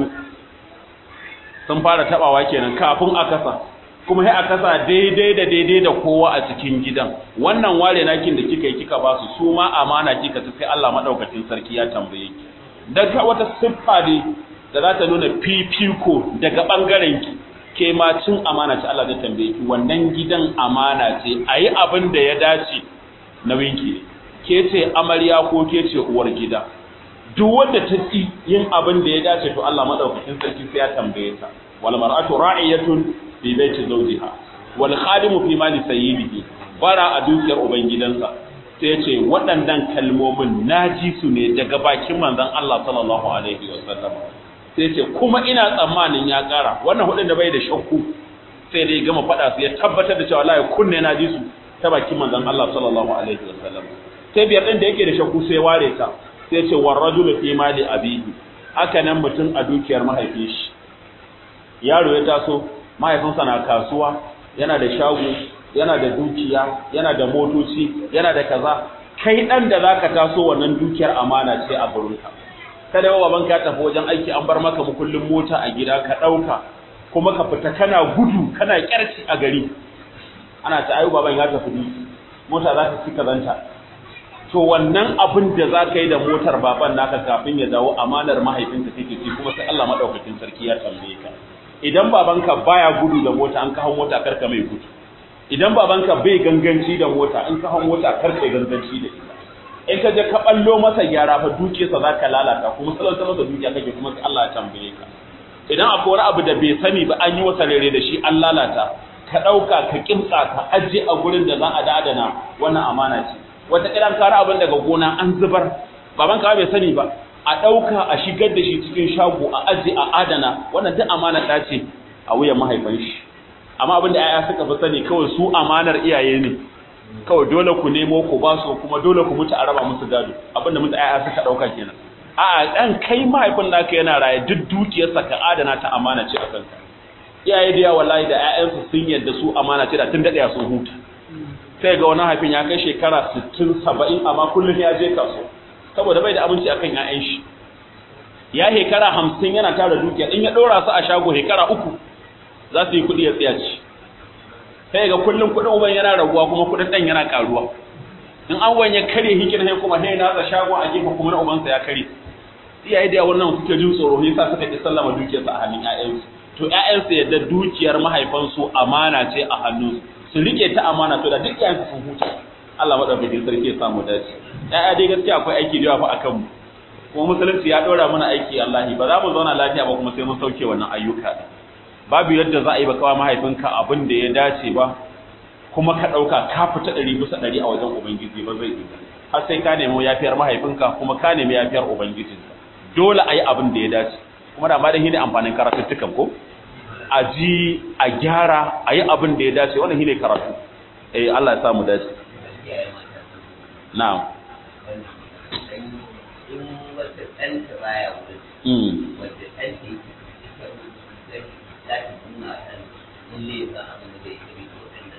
sun fara taɓawa kenan kafin a kasa kuma sai a kasa daidai da daidai da kowa a cikin gidan wannan ware nakin da kika yi kika ba su su ma amana kika ta sai Allah madaukakin sarki ya tambaye ki daga wata siffa ne da za ta nuna fifiko daga bangaren ki ke ma cin amana ce Allah zai tambaye ki wannan gidan amana ce ayi abin da ya dace nauyin ki ke ce amarya ko ke ce uwar gida duk wanda ta ci yin abin da ya dace to Allah madaukakin sarki sai ya tambaye ta wal mar'atu ra'iyatun fi baiti zawjiha wal khadimu fi mali sayyidihi bara a dukiyar ubangidansa sai ce waɗannan kalmomin naji su ne daga bakin manzon Allah sallallahu alaihi wasallam sai ce kuma ina tsammanin ya ƙara wannan hudun da bai da shakku sai dai gama faɗa su ya tabbatar da cewa la kunne naji su ta bakin manzon Allah sallallahu alaihi wasallam sai biyar din da yake da shakku sai ware ta sai ce war rajulu fi mali abihi haka nan mutum a dukiyar mahaifin shi yaro ya taso mahaifinsa na kasuwa yana da shago yana da dukiya yana da motoci yana da kaza kai dan da zaka taso wannan dukiyar amana ce a gurinka kada wa babanka ya tafi wajen aiki an bar maka mukullin mota a gida ka dauka kuma ka fita kana gudu kana kyarci a gari ana ta ayu baban ya tafi mota za ta ci kazanta to wannan abin da za ka yi da motar baban naka kafin ya dawo amanar mahaifinka kake ci kuma sai Allah madaukakin sarki ya tambaye ka idan babanka baya gudu da mota an kawo mota karka mai gudu idan babanka bai ganganci da mota an kawo mota karka ganganci da ita in ka je ka ballo masa gyara fa dukiyarsa za ka lalata kuma salanta masa dukiya kake kuma sai Allah ya tambaye ka idan akwai wani abu da bai sani ba an yi wasa rere da shi an lalata ka ɗauka ka kimtsa ka ajiye a gurin da za a dadana wannan amana ce wata kiran kara abin daga gona an zubar baban ka bai sani ba a ɗauka a shigar da shi cikin shago a ajiye a adana wannan duk amana ta ce a wuyan mahaifan shi amma abin da 'ya'ya suka fi sani kawai su amanar iyaye ne kawai dole ku nemo ku ba su kuma dole ku mutu a raba musu gado abin da mutu 'ya'ya suka ɗauka kenan a'a dan kai mahaifin naka yana raye duk dukiyarsa ka adana ta amana ce a kanka iyaye da yawa wallahi da ƴaƴansu sun yadda su amana ce da tun daɗe sun huta sai ga wani haifin ya kai shekara 60 70 amma kullum ya je kaso saboda bai da abinci akan ƴaƴan shi ya hekara 50 yana tara dukiya in ya ɗora su a shago hekara uku za su yi kuɗi ya tsiyaci sai ga kullum kuɗin uban yana raguwa kuma kuɗin ɗan yana ƙaruwa in an wanye kare hikin sai kuma sai na shago a gefe kuma na ubansa ya kare iyaye da yawa wannan suke jin tsoro yasa suka ki sallama dukiyarsa a hannun ƴaƴansu to ƴaƴansu yadda dukiyar mahaifansu amana ce a hannunsu su rike ta amana to da duk ƴaƴansu sun huta Allah madaukakin sarki ya samu dace ƴaƴa dai gaskiya akwai aiki da yawa fa akan mu kuma musulunci ya ɗora mana aiki Allah ba za mu zauna lafiya ba kuma sai mun sauke wannan ayyuka babu yadda za a yi ba kawai mahaifinka abin da ya dace ba kuma ka ɗauka ka fita ɗari bisa ɗari a wajen ubangiji ba zai yi har sai ka nemi yafiyar mahaifinka kuma ka nemi yafiyar ubangijinka dole a yi abin da ya dace kuma da ma da shine amfanin karatuttukan ko a ji a gyara a yi abin da ya dace wannan shine karatu eh Allah ya samu dace na'am in wata ɗanta baya wurin wanda ɗanta yake ita za ta nuna ɗan lalle ba abin da zai kari ko ɗan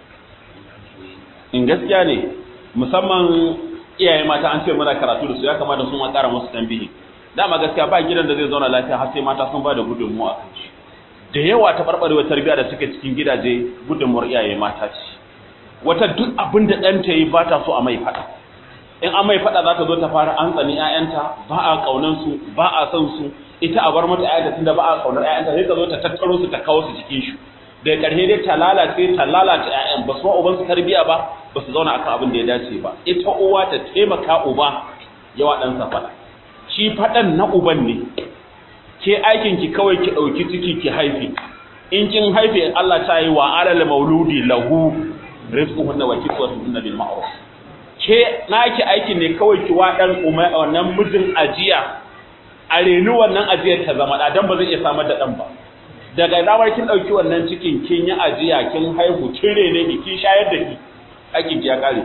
in gaskiya ne musamman iyaye mata an ce muna karatu da su ya kamata su ma ƙara musu tambihi dama gaskiya ba gidan da zai zauna lafiya har sai mata sun ba da gudunmuwa a kan shi da yawa ta barbarewa tarbiyya da suke cikin gidaje gudunmuwar iyaye mata ce wata duk abin da ɗanta yi ba ta so a mai faɗa in an mai faɗa za ta zo ta fara an tsani ƴaƴanta ba a ƙaunar su ba a son su ita a bar mata ƴaƴanta tunda ba a ƙaunar ƴaƴanta sai ta zo ta tattaro su ta kawo su jikin shi daga ƙarshe dai ta lalace ta lalata ƴaƴan ba su ma uban su tarbiyya ba ba su zauna akan abin da ya dace ba ita uwa ta taimaka uba yawa ɗansa faɗa shi faɗan na uban ne ke aikin ki kawai ki ɗauki ciki ki haifi in kin haife Allah ta yi wa alal mauludi lahu rizquhunna wa kiswatuhunna bil ma'ruf ke naki aikin ne kawai ki wa dan wannan mijin ajiya a reni wannan ajiyar ta zama da dan ba zai iya samar da dan ba daga damar kin dauki wannan cikin kin yi ajiya kin haihu kin rene ki kin shayar da ki aikin ki ya kare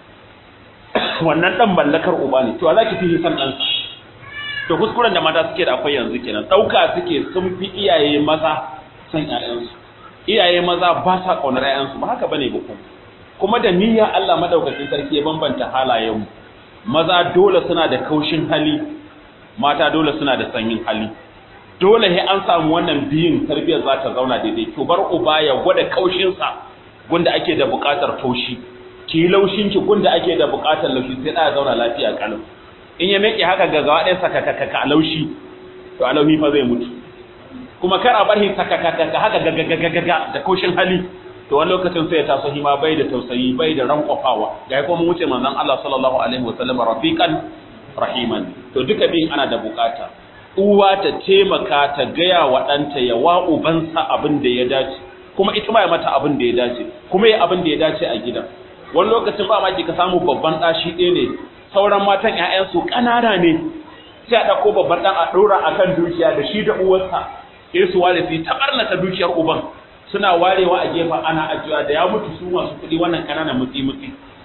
wannan dan mallakar uba ne to za ki fi san dan to kuskuren da mata suke da akwai yanzu kenan dauka suke sun fi iyaye maza san ƴaƴansu iyaye maza ba sa kaunar ƴaƴansu ba haka bane ba kuma kuma da niyyar Allah madaukakin sarki ya bambanta halayenmu maza dole suna da kaushin hali mata dole suna da sanyin hali dole sai an samu wannan biyun tarbiyyar za ta zauna daidai to bar uba ya gwada kaushin sa gunda ake da buƙatar taushi ki laushin ki gunda ake da buƙatar laushi sai da zauna lafiya kalau in ya meke haka ga gawa ɗaya sakakaka a laushi to a laushi fa zai mutu kuma kar a bar shi sakakaka haka gagagagaga da kaushin hali to wani lokacin sai ya taso hima bai da tausayi bai da rankwafawa ga kuma mun wuce manzon Allah sallallahu alaihi wasallam rafiqan rahiman to duka bin ana da bukata uwa ta taimaka ta gaya wa ɗanta ya wa ubansa abin da ya dace kuma ita ma ya mata abin da ya dace kuma ya abin da ya dace a gidan wani lokacin ba ma ki ka samu babban ɗashi ɗaya ne sauran matan ƴaƴansu ƙanana ne sai a ɗauko babban ɗan a ɗora akan dukiya da shi da uwarsa sai su ware su yi taɓarnata dukiyar uban suna warewa a gefen ana ajiya da ya mutu su masu kuɗi wannan kananan mutsi mutsi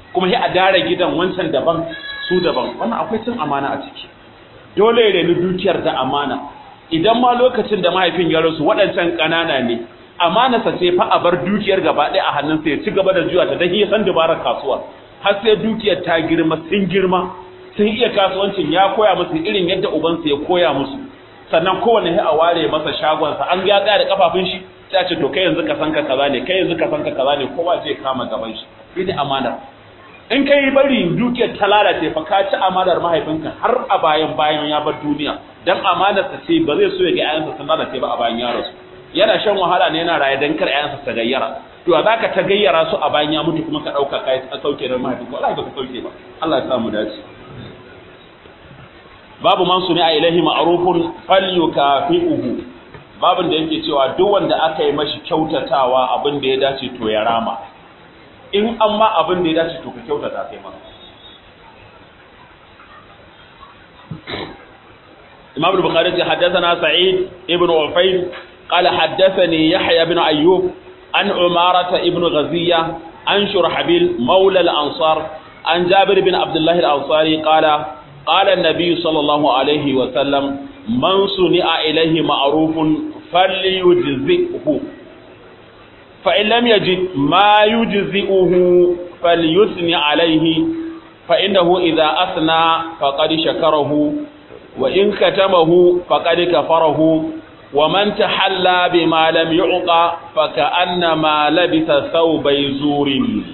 kuma sai a dare gidan wancan daban su daban wannan akwai cin amana a ciki dole ya reni dukiyar da amana idan ma lokacin da mahaifin ya rasu waɗancan ƙanana ne amanarsa ce fa a bar dukiyar gaba ɗaya a hannunsa ya ci gaba da juya ta dan ya san dabarar kasuwa har sai dukiyar ta girma sun girma sun iya kasuwancin ya koya musu irin yadda ubansa ya koya musu sannan kowane ya a ware masa shagonsa an ya tsaya da kafafun shi sai a ce to kai yanzu ka san ka kaza ne kai yanzu ka san ka kaza ne kowa zai kama gaban shi ita amanar in kai bari dukiyar ta lalace fa ka ci amanar mahaifinka har a bayan bayan ya bar duniya dan amanar sa ce ba zai so ya ga ƴaƴansa sun lalace ba a bayan ya rasu yana shan wahala ne yana raye dan kar ƴaƴansa ta gayyara to a zaka ta gayyara su a bayan ya mutu kuma ka dauka kai a sauke da mahaifinka wallahi ba ka sauke ba Allah ya sa mu dace babu man suni a ilahi ma'rufun falyukafi'uhu babin da yake cewa duk wanda aka yi mashi kyautatawa abin da ya dace to ya rama in an ma abin da ya dace to ka kyautata kai ma Imam al-Bukhari ya haddathana Sa'id ibn Ufayd qala haddathani Yahya ibn Ayyub an Umarata ibn Ghaziya an Shurhabil mawla al-Ansar an Jabir ibn Abdullah al-Ansari qala قال النبي صلى الله عليه وسلم من صنع إليه معروف فليجزئه فإن لم يجد ما يجزئه فليثني عليه فإنه إذا أثنى فقد شكره وإن كتمه فقد كفره ومن تحلى بما لم يعطى فكأنما لبث ثوبي زور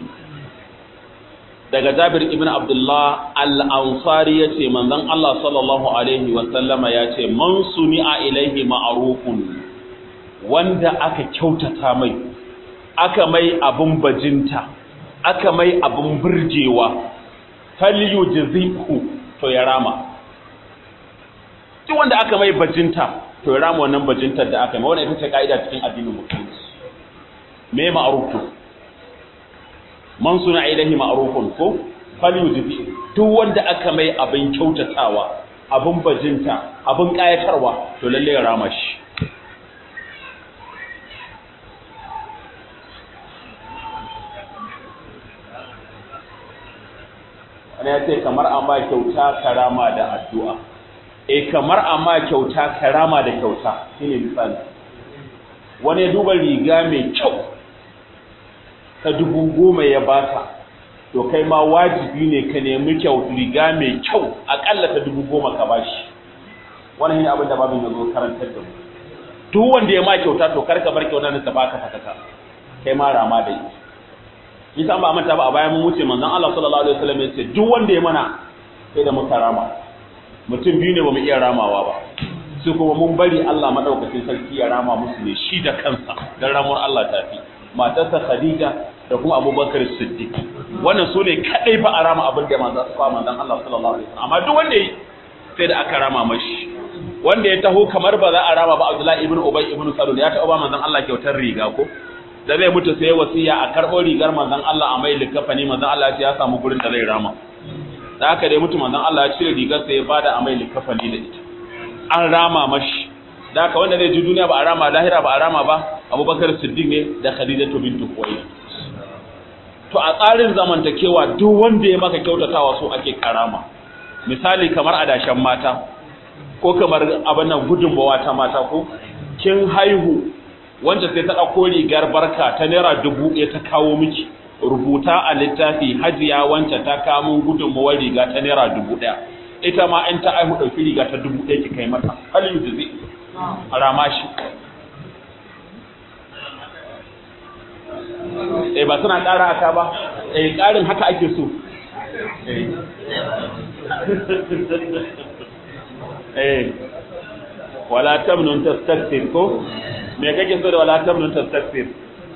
daga Jabir ibn Abdullah al-Ansari yace manzon Allah sallallahu alaihi wa sallama yace man suni'a ilaihi ma'rufun wanda aka kyautata mai aka mai abun bajinta aka mai abun burgewa falyujzihu to ya rama duk wanda aka mai bajinta to ya rama wannan bajintar da aka mai wannan ita ce kaida cikin addinin musulunci me ma'ruf man suna ilahi ma'rufun ko falyujzi duk wanda aka mai abin kyautatawa abin bajinta abin kayatarwa to lalle ya rama shi wani ya ce kamar amma kyauta karama da addu'a e kamar amma kyauta karama da kyauta shine misali wani ya duba riga mai kyau ta dubu goma ya baka to kai ma wajibi ne ka nemi kyau riga mai kyau akalla ta dubu goma ka bashi wannan shine abin da babin ya zo karantar da mu duk wanda ya ma kyauta to kar ka bar kyauta ne ta baka sakaka kai ma rama da ita yasa ba manta ba a bayan mun wuce manzon Allah sallallahu alaihi wasallam ya ce duk wanda ya mana sai da muka rama mutum biyu ne ba mu iya ramawa ba su kuma mun bari Allah madaukakin sarki ya rama musu ne shi da kansa dan ramuwar Allah ta fi matarsa Khadija da kuma Abubakar Siddiq wannan su ne kadai ba a rama abin da manzon manzon Allah sallallahu alaihi wasallam amma duk wanda yi sai da aka rama mashi wanda ya taho kamar ba za a rama ba Abdullahi ibn Ubay ibn Salul ya taɓa ba manzon Allah kyautar riga ko da zai mutu sai wasiya a karɓo rigar manzon Allah a mai likafani manzon Allah ya samu gurin da zai rama da haka dai mutu manzon Allah ya cire rigar sai ya bada a mai likafani da ita an rama mashi da haka wanda zai ji duniya ba a rama lahira ba a rama ba Abubakar Siddiq ne da Khadija bintu Khuwaylid to a tsarin zamantakewa duk wanda ya maka kyautatawa so ake karama misali kamar adashen mata ko kamar abin nan gudunmawa ta mata ko kin haihu wanda sai ta ɗauko rigar barka ta naira dubu ɗaya ta kawo miki rubuta a littafi hajiya wancan ta kawo min gudunmawar riga ta naira dubu ɗaya ita ma in ta aihu ɗauki riga ta dubu ɗaya ki kai mata halin da zai rama shi eh ba suna ƙara aka ba eh ƙarin haka ake so eh wala tamnun tastakthir ko me kake so da wala tamnun tastakthir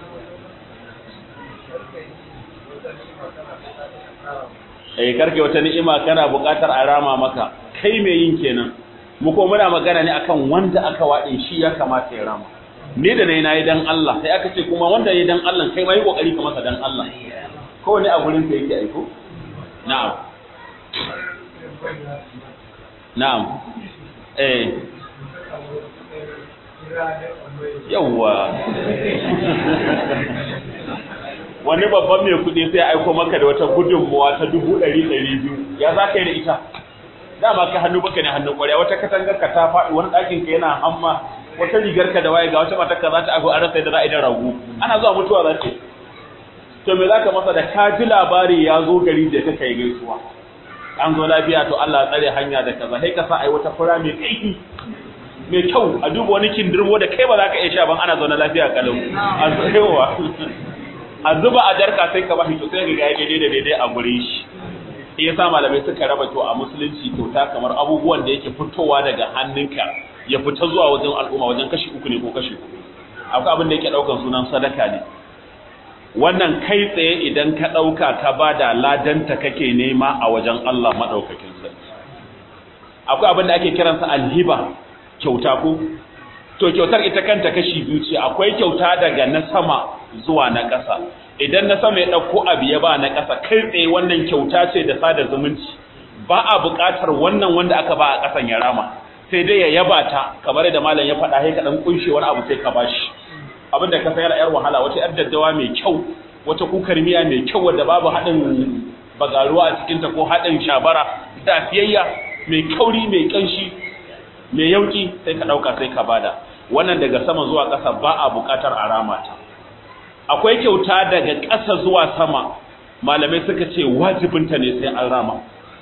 eh karke wata ni'ima kana buƙatar a rama maka kai me yin kenan mu ko muna magana ne akan wanda aka wade shi ya kamata ya rama ni da nayi nayi dan Allah sai aka ce kuma wanda yayi dan Allah kai ma yi kokari ka masa dan Allah ko ne a gurin ka yake aiko na'am na'am eh yawwa wani babban mai kuɗi sai aiko maka da wata gudunmuwa ta dubu ɗari ɗari biyu ya za ka yi da ita dama ka hannu baka ne hannun ƙwarya wata katangar ka ta faɗi wani ɗakin ka yana hamma wata rigar ka da waye ga wata matar ka za ta ago an rasa da za a yi da ragu ana zuwa mutuwa za ta to me za ka masa da ka ji labari ya zo gari da ka kai gaisuwa an zo lafiya to Allah tsare hanya da kaza sai ka sa ai wata fura mai kaifi mai kyau a duba wani kindirmo da kai ba za ka iya sha ban ana zaune lafiya kalau a tsayewa a zuba a jarka sai ka bashi to sai ga daidai da daidai a gurin shi shi yasa malamai suka raba to a musulunci kyauta kamar abubuwan da yake fitowa daga hannunka ya fita zuwa wajen al'umma wajen kashi uku ne ko kashi uku akwai abin da yake daukan sunan sadaka ne wannan kai tsaye idan ka dauka ka bada ladanta kake nema a wajen Allah madaukakin sarki akwai abin da ake kiransa alhiba kyauta ko to kyautar ita kanta kashi biyu ce akwai kyauta daga na sama zuwa na ƙasa idan na sama ya ɗauko abu ya ba na ƙasa kai tsaye wannan kyauta ce da sada zumunci ba a buƙatar wannan wanda aka ba a ƙasan ya rama sai dai ya yaba ta kamar da malam ya faɗa sai ka dan kunshe wani abu sai ka bashi abin da ka sayar yar wahala wata yar daddawa mai kyau wata kukar miya mai kyau wadda babu haɗin bagaruwa a cikinta ko haɗin shabara tafiyayya mai kauri mai ƙanshi mai yauki sai ka ɗauka sai ka bada wannan daga sama zuwa ƙasa ba a buƙatar a rama ta akwai kyauta daga ƙasa zuwa sama malamai suka ce wajibinta ne sai an rama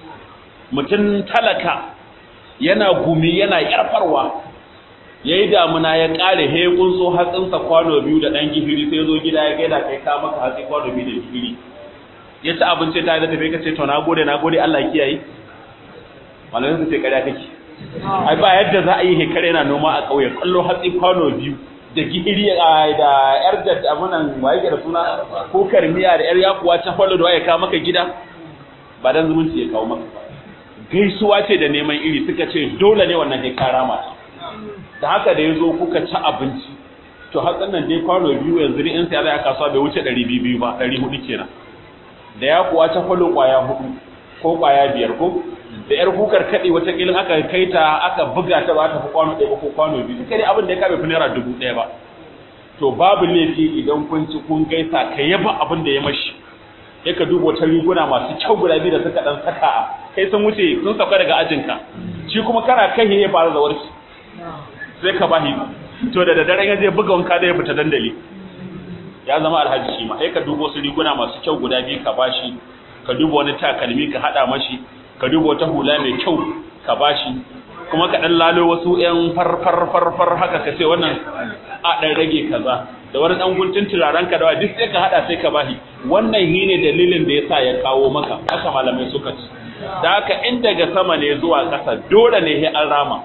mutum talaka yana gumi yana yarfarwa ya yi damuna ya ƙare he kunso hatsinsa kwano biyu da ɗan gihiri sai zo gida ya gaida kai ka maka hatsi kwano biyu da gihiri ya ci abinci ta da tafi ka ce to na gode na gode Allah kiyaye malamai su ce ƙarya kake ai ba yadda za a yi hekare na noma a ƙauye kallo hatsi kwano biyu da gihiri da yar da amunan waye da suna ko karmiya da yar yakuwa ta fallo da waye ka maka gida ba dan zumunci ya kawo maka ba gaisuwa ce da neman iri suka ce dole ne wannan hekara mata da haka da yazo kuka ci abinci to hatsin nan dai kwano biyu yanzu ne in sai zai kasuwa bai wuce 200 ba 400 kenan da yakuwa ta fallo kwaya hudu ko kwaya biyar ko da yar kukar kaɗe wata kilin aka kai ta aka buga ta ba ta fi kwano ɗaya ko kwano biyu duka dai abin da ya kame fi naira dubu ɗaya ba to babu laifi idan kun ci kun gaisa ka yaba abin da ya mashi sai ka duba wata riguna masu kyau guda biyu da suka ɗan saka a kai sun wuce sun sauka daga ajinka shi kuma kana kai ya fara da warki sai ka bahi to da daddare ya je buga wanka da ya fita dandali ya zama alhaji shi ma sai ka duba wasu riguna masu kyau guda biyu ka bashi ka duba wani takalmi ka haɗa mashi ka duba wata hula mai kyau ka bashi kuma ka dan lalo wasu ƴan farfar farfar haka ka ce wannan a dan rage kaza da wani dan guntun turaren ka da duk sai ka hada sai ka bashi wannan shine dalilin da yasa ya kawo maka haka malamai suka ci da haka in daga sama ne zuwa ƙasa dole ne sai an rama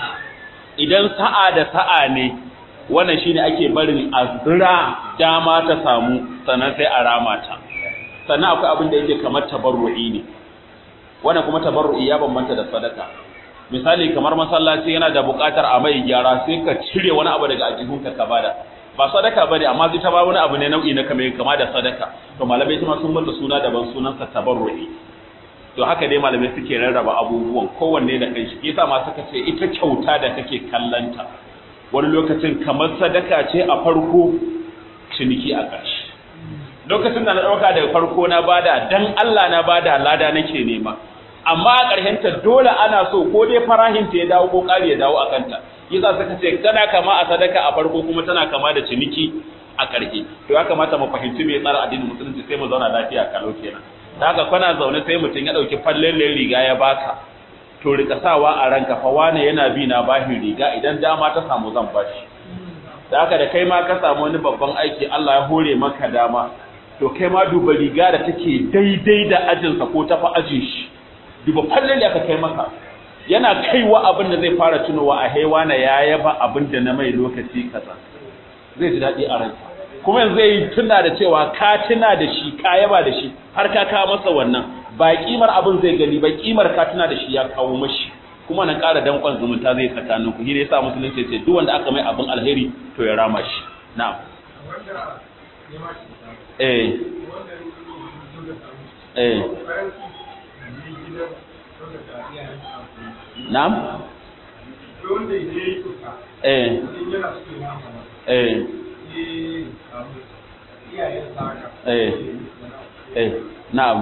idan sa'a da sa'a ne wannan shine ake barin azra dama ta samu sannan sai a rama ta sannan akwai abin da yake kamar tabarru'i ne wannan kuma tabarru'i ya bambanta da sadaka misali kamar masallaci yana da buƙatar a mai gyara sai ka cire wani abu daga ajihunka ka bada ba sadaka bane amma zai ta ba wani abu ne nau'i na kamar kama da sadaka to malamai kuma sun bada suna daban sunan sa tabarru'i to haka dai malamai suke rarraba abubuwan kowanne da kai shi yasa ma suka ce ita kyauta da kake kallanta wani lokacin kamar sadaka ce a farko ciniki a ƙarshe lokacin da na ɗauka daga farko na bada dan Allah na bada lada nake nema amma a ƙarshenta dole ana so ko dai farahinta ya dawo ko ƙari ya dawo a kanta yasa suka ce tana kama a sadaka a farko kuma tana kama da ciniki a ƙarshe to ya kamata mu fahimci me tsara addinin musulunci sai mu zauna lafiya kalau kenan da haka kana zaune sai mutum ya ɗauki fallen riga ya baka to rika sawa a ranka fa wane yana bi na bashi riga idan dama ta samu zan bashi da haka da kai ma ka samu wani babban aiki Allah ya hore maka dama to kai ma duba riga da take daidai da ajinsa ko tafi ajin shi duba fallon aka kai maka yana kaiwa abin da zai fara tunowa a haiwa na ya yaba abin da na mai lokaci kaza zai ji daɗi a ransa kuma yanzu zai tuna da cewa ka tuna da shi ka yaba da shi har ka kawo masa wannan ba kimar abin zai gani ba kimar ka tuna da shi ya kawo mashi kuma nan ƙara danƙon zumunta zai tsakanin ku shi ne yasa musulunci ce duk wanda aka mai abin alheri to ya rama shi na'am eh eh na'am eh eh eh eh na'am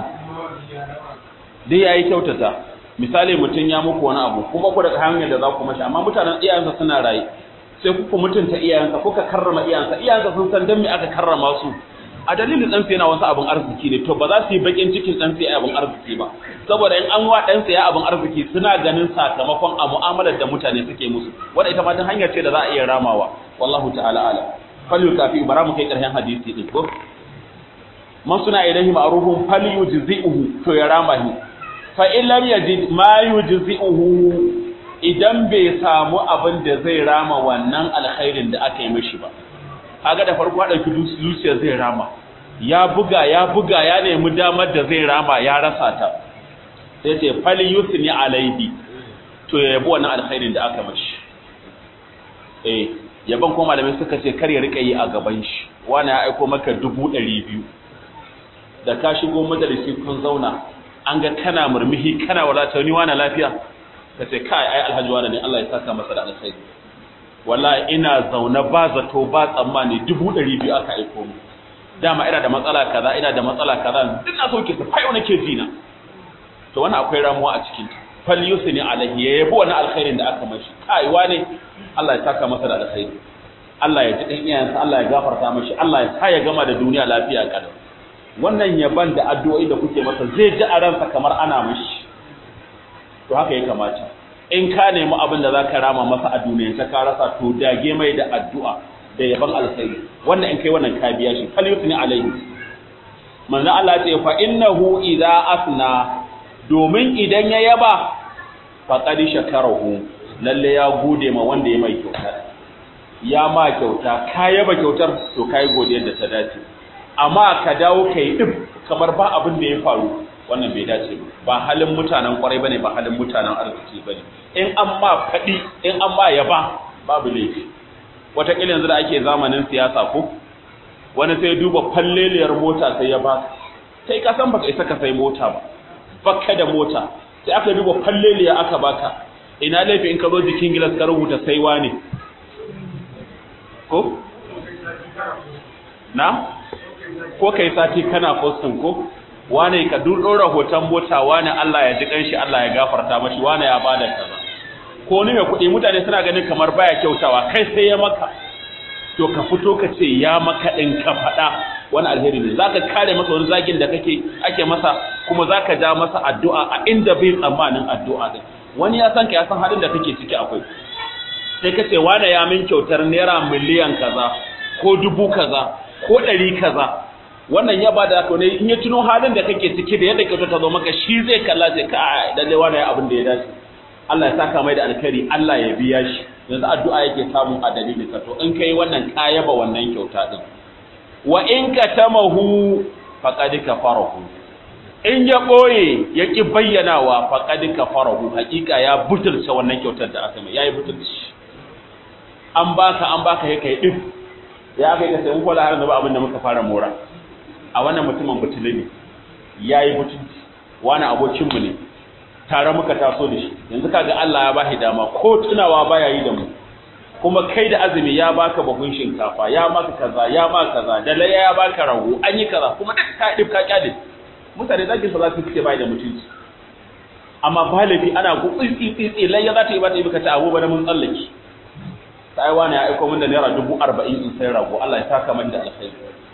dai yayi kyautata misali mutum ya muku wani abu kuma ku daga hanyar da za ku mashi amma mutanen iyayensa suna raye sai kuka mutunta iyayensa kuka karrama iyayensa iyayensa sun san dan me aka karrama su a dalilin ɗansa yana wasu abin arziki ne to ba za su yi bakin cikin ɗansa ya abin arziki ba saboda in an wa ɗansa ya abin arziki suna ganin sakamakon a mu'amalar da mutane suke musu wanda ita ma ta hanyar ce da za a iya ramawa wallahu ta'ala ala falyu kafi bara mu kai ƙarshen hadisi din ko man suna ilahi ma'rufun falyujzi'uhu to ya rama shi fa in lam yajid ma yujzi'uhu idan bai samu abin da zai rama wannan alkhairin da aka yi mishi ba kaga da farko ɗauki zuciya zai rama ya buga ya buga ya nemi damar da zai rama ya rasa ta sai ce fal yusni alaihi to ya yabi wannan alkhairin da aka mashi eh yaban kuma malamai suka ce kar ya rika yi a gaban shi wani ya aiko maka dubu ɗari biyu da ka shigo majalisi kun zauna an ga kana murmuhi kana wadata ni wani lafiya ka ce kai ai alhaji wani ne Allah ya saka masa da alkhairi wallahi ina zaune ba zato ba tsammani dubu ɗari biyu aka aiko mu dama ina da matsala kaza ina da matsala kaza duk na sauke su fayo nake jina to wannan akwai ramuwa a cikin ta fal yusni alaihi ya yabo wannan alkhairin da aka mashi kai wane Allah ya saka masa da alkhairi Allah ya ji dan iyayensa Allah ya gafarta mashi Allah ya sa ya gama da duniya lafiya kada wannan yaban da addu'o'i da kuke masa zai ji a ransa kamar ana mashi to haka ya kamata in ka nemi abin da za ka rama masa a duniya ta ka rasa to dage mai da addu'a da yaban alkhairi wannan in kai wannan ka biya shi fal yusni alaihi manzo Allah ya ce fa innahu idza asna domin idan ya yaba faqad shakarahu lalle ya gode ma wanda ya mai kyauta ya ma kyauta ka yaba kyautar to kai godiyar da ta dace amma ka dawo kai dib kamar ba abin da ya faru wannan bai dace ba ba halin mutanen kwarai bane ba halin mutanen arziki bane in an ma faɗi in an ma yaba babu laifi wataƙila yanzu da ake zamanin siyasa ko wani sai duba falleliyar mota sai ya ba sai ka san baka isa ka sai mota ba baka da mota sai aka duba falleliya aka baka ina laifi in ka zo jikin gilas ka rubuta saiwa ne ko na ko kai sati kana postin ko wane ka dora hoton mota wane Allah ya ji kanshi Allah ya gafarta mashi wane ya bada kaza ko ni mai kuɗi mutane suna ganin kamar baya kyautawa kai sai ya maka to ka fito ka ce ya maka din ka faɗa wani alheri ne zaka kare masa wani zagin da kake ake masa kuma zaka ja masa addu'a a inda bai tsammanin addu'a din wani ya san ka ya san halin da kake ciki akwai sai ka ce wane ya min kyautar naira miliyan kaza ko dubu kaza ko ɗari kaza wannan ya bada to ne in ya tuno halin da kake ciki da yadda kyauta ta zo maka shi zai kalla sai ka lalle wannan abin da ya dace Allah ya saka mai da alkhairi Allah ya biya shi yanzu addu'a yake samu a dalilin ka to in kai wannan ka yaba wannan kyauta din wa in katamahu faqad kafarahu in ya boye ya ki bayyanawa faqad kafarahu hakika ya butulce wannan kyautar da aka mai yayi butulci an baka an baka ya kai din ya kai ka sai mun kula har da ba abin da muka fara mora a wannan mutumin butuli ne ya yi mutunci wani abokinmu ne tare muka taso da shi yanzu kaga Allah ya bashi dama ko tunawa baya yi da mu kuma kai da azumi ya baka bahun shinkafa ya maka kaza ya maka kaza da laya ya baka rago an yi kaza kuma duk ka dip ka kyale mutane zaki sa za su fice bai da mutunci amma balabi ana gutsi tsitsi laya za ta yi ba ta yi baka ta abu ba da mun tsallake sai wani ya aiko min da naira dubu arba'in in sai rago Allah ya saka min da alkhairi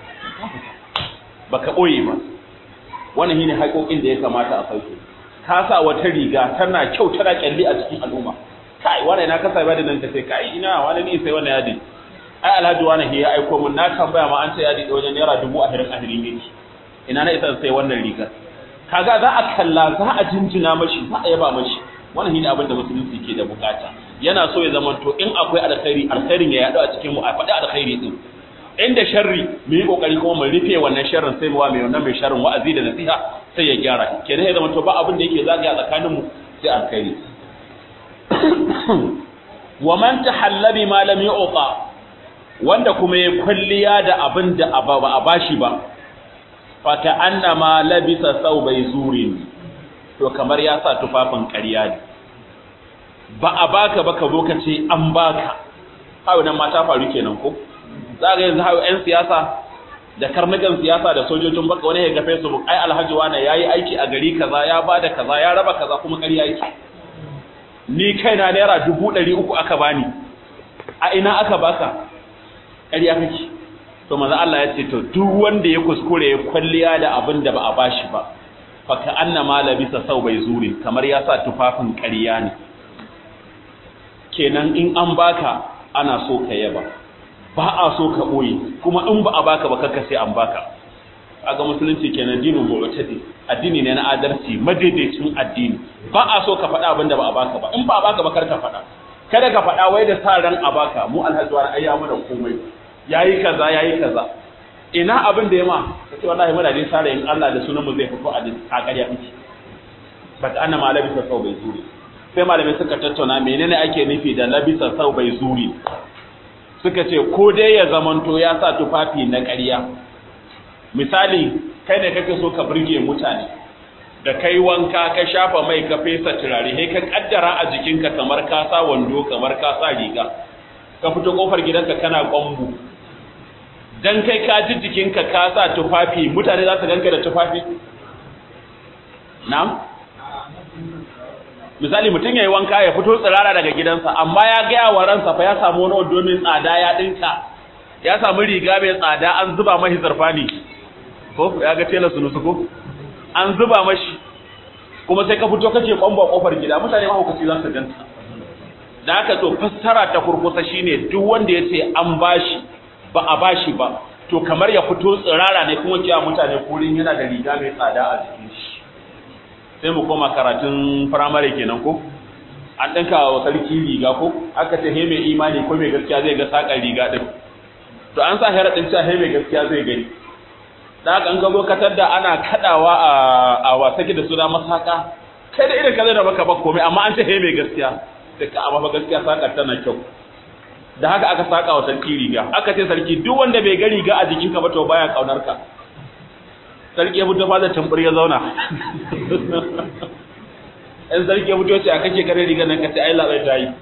baka ɓoye ba wannan shine haƙoƙin da ya kamata a sauke ka sa wata riga tana kyau tana kyalli a cikin al'umma kai wannan na kasa ba da nan sai kai ina wani ne sai wannan yadi ai alhaji wani ya aiko mun na tambaya ma an ce yadi da wajen naira dubu ahirin ahirin ne ina na isa sai wannan rigar kaga za a kalla za a jinjina mashi za a yaba mashi wannan shine abin da musulunci ke da bukata yana so ya zamanto in akwai alkhairi alkhairin ya yaɗu a cikin mu a faɗi alkhairi din inda sharri mu yi kokari kuma mu rufe wannan sharrin sai mu wa mai wannan mai sharrin wa'azi da nasiha sai ya gyara kenan ya zama to ba abin da yake zagaya tsakanin mu sai alkhairi wa man tahalla bi ma lam yu'ta wanda kuma ya kulliya da abin da ba a bashi ba fa ka annama labisa thawbay zurin to kamar ya sa tufafin ƙarya ne ba a baka ba ka zo ka ce an baka hawo nan ma ta faru kenan ko za ga yanzu hawo 'yan siyasa da karnukan siyasa da sojojin baka wani ya ga Facebook ai alhaji wani yayi aiki a gari kaza ya bada kaza ya raba kaza kuma ƙarya yake ni kaina naira dubu ɗari uku aka bani a ina aka baka ƙarya kake to manzo Allah ya ce to duk wanda ya kuskure ya kwalliya da abin da ba a bashi ba fa ka annama labisa sau bai zuri kamar ya sa tufafin ƙarya ne kenan in an baka ana so ka yaba ba a so ka ɓoye kuma in ba a baka ba kakka sai an baka aga musulunci kenan dinin mu'tadi addini ne na adalci madaidaicin addini ba a so ka faɗa abin da ba a baka ba in ba a baka ba kar ka faɗa kada ka faɗa wai da sa ran a baka mu alhaji wani ayya mana komai yayi kaza yayi kaza ina abin da ya ma kace wallahi muna dai sa ran Allah da sunan mu zai fito a a ƙarya miki ba ta anna malabi sa sau bai zuri sai malamai suka tattauna menene ake nufi da labisa sau bai zuri suka ce ko dai ya zamanto ya sa tufafi na ƙarya misali kai ne kake so ka burge mutane da kai wanka ka shafa mai ka fesa turare sai ka kaddara a jikinka kamar ka sa wando kamar ka sa riga ka fito kofar gidanka kana kwambu dan kai ka ji jikinka ka sa tufafi mutane za su ganka da tufafi na'am misali mutum yayi wanka ya fito tsirara daga gidansa amma ya gaya wa ransa fa ya samu wani wando mai tsada ya dinka ya samu riga mai tsada an zuba mashi zarfani ko ya ga tela sunu ko an zuba mashi kuma sai ka fito kake kwamba kofar gida mutane ma hukaci za su ganta da haka to fassara ta kurkusa shine duk wanda ya ce an bashi ba a bashi ba to kamar ya fito tsirara ne kuma cewa mutane kurin yana da riga mai tsada a jikin shi sai mu koma karatun firamare kenan ko an ɗinka wa sarki riga ko aka ce he mai imani ko mai gaskiya zai ga saƙar riga ɗin to an sa hera ɗin cewa he mai gaskiya zai gani da haka an gazo katar da ana kaɗawa a wasaki da suna masaka kai da irin ka zai da baka ba komai amma an ce he mai gaskiya sai ka amma gaskiya saƙar tana kyau da haka aka saƙa wa sarki riga aka ce sarki duk wanda bai ga riga a jikinka ba to baya ƙaunar ka sarki ya fito fada tambur ya zauna in sarki ya fito ce a kake kare rigar nan kace ai labai ta yi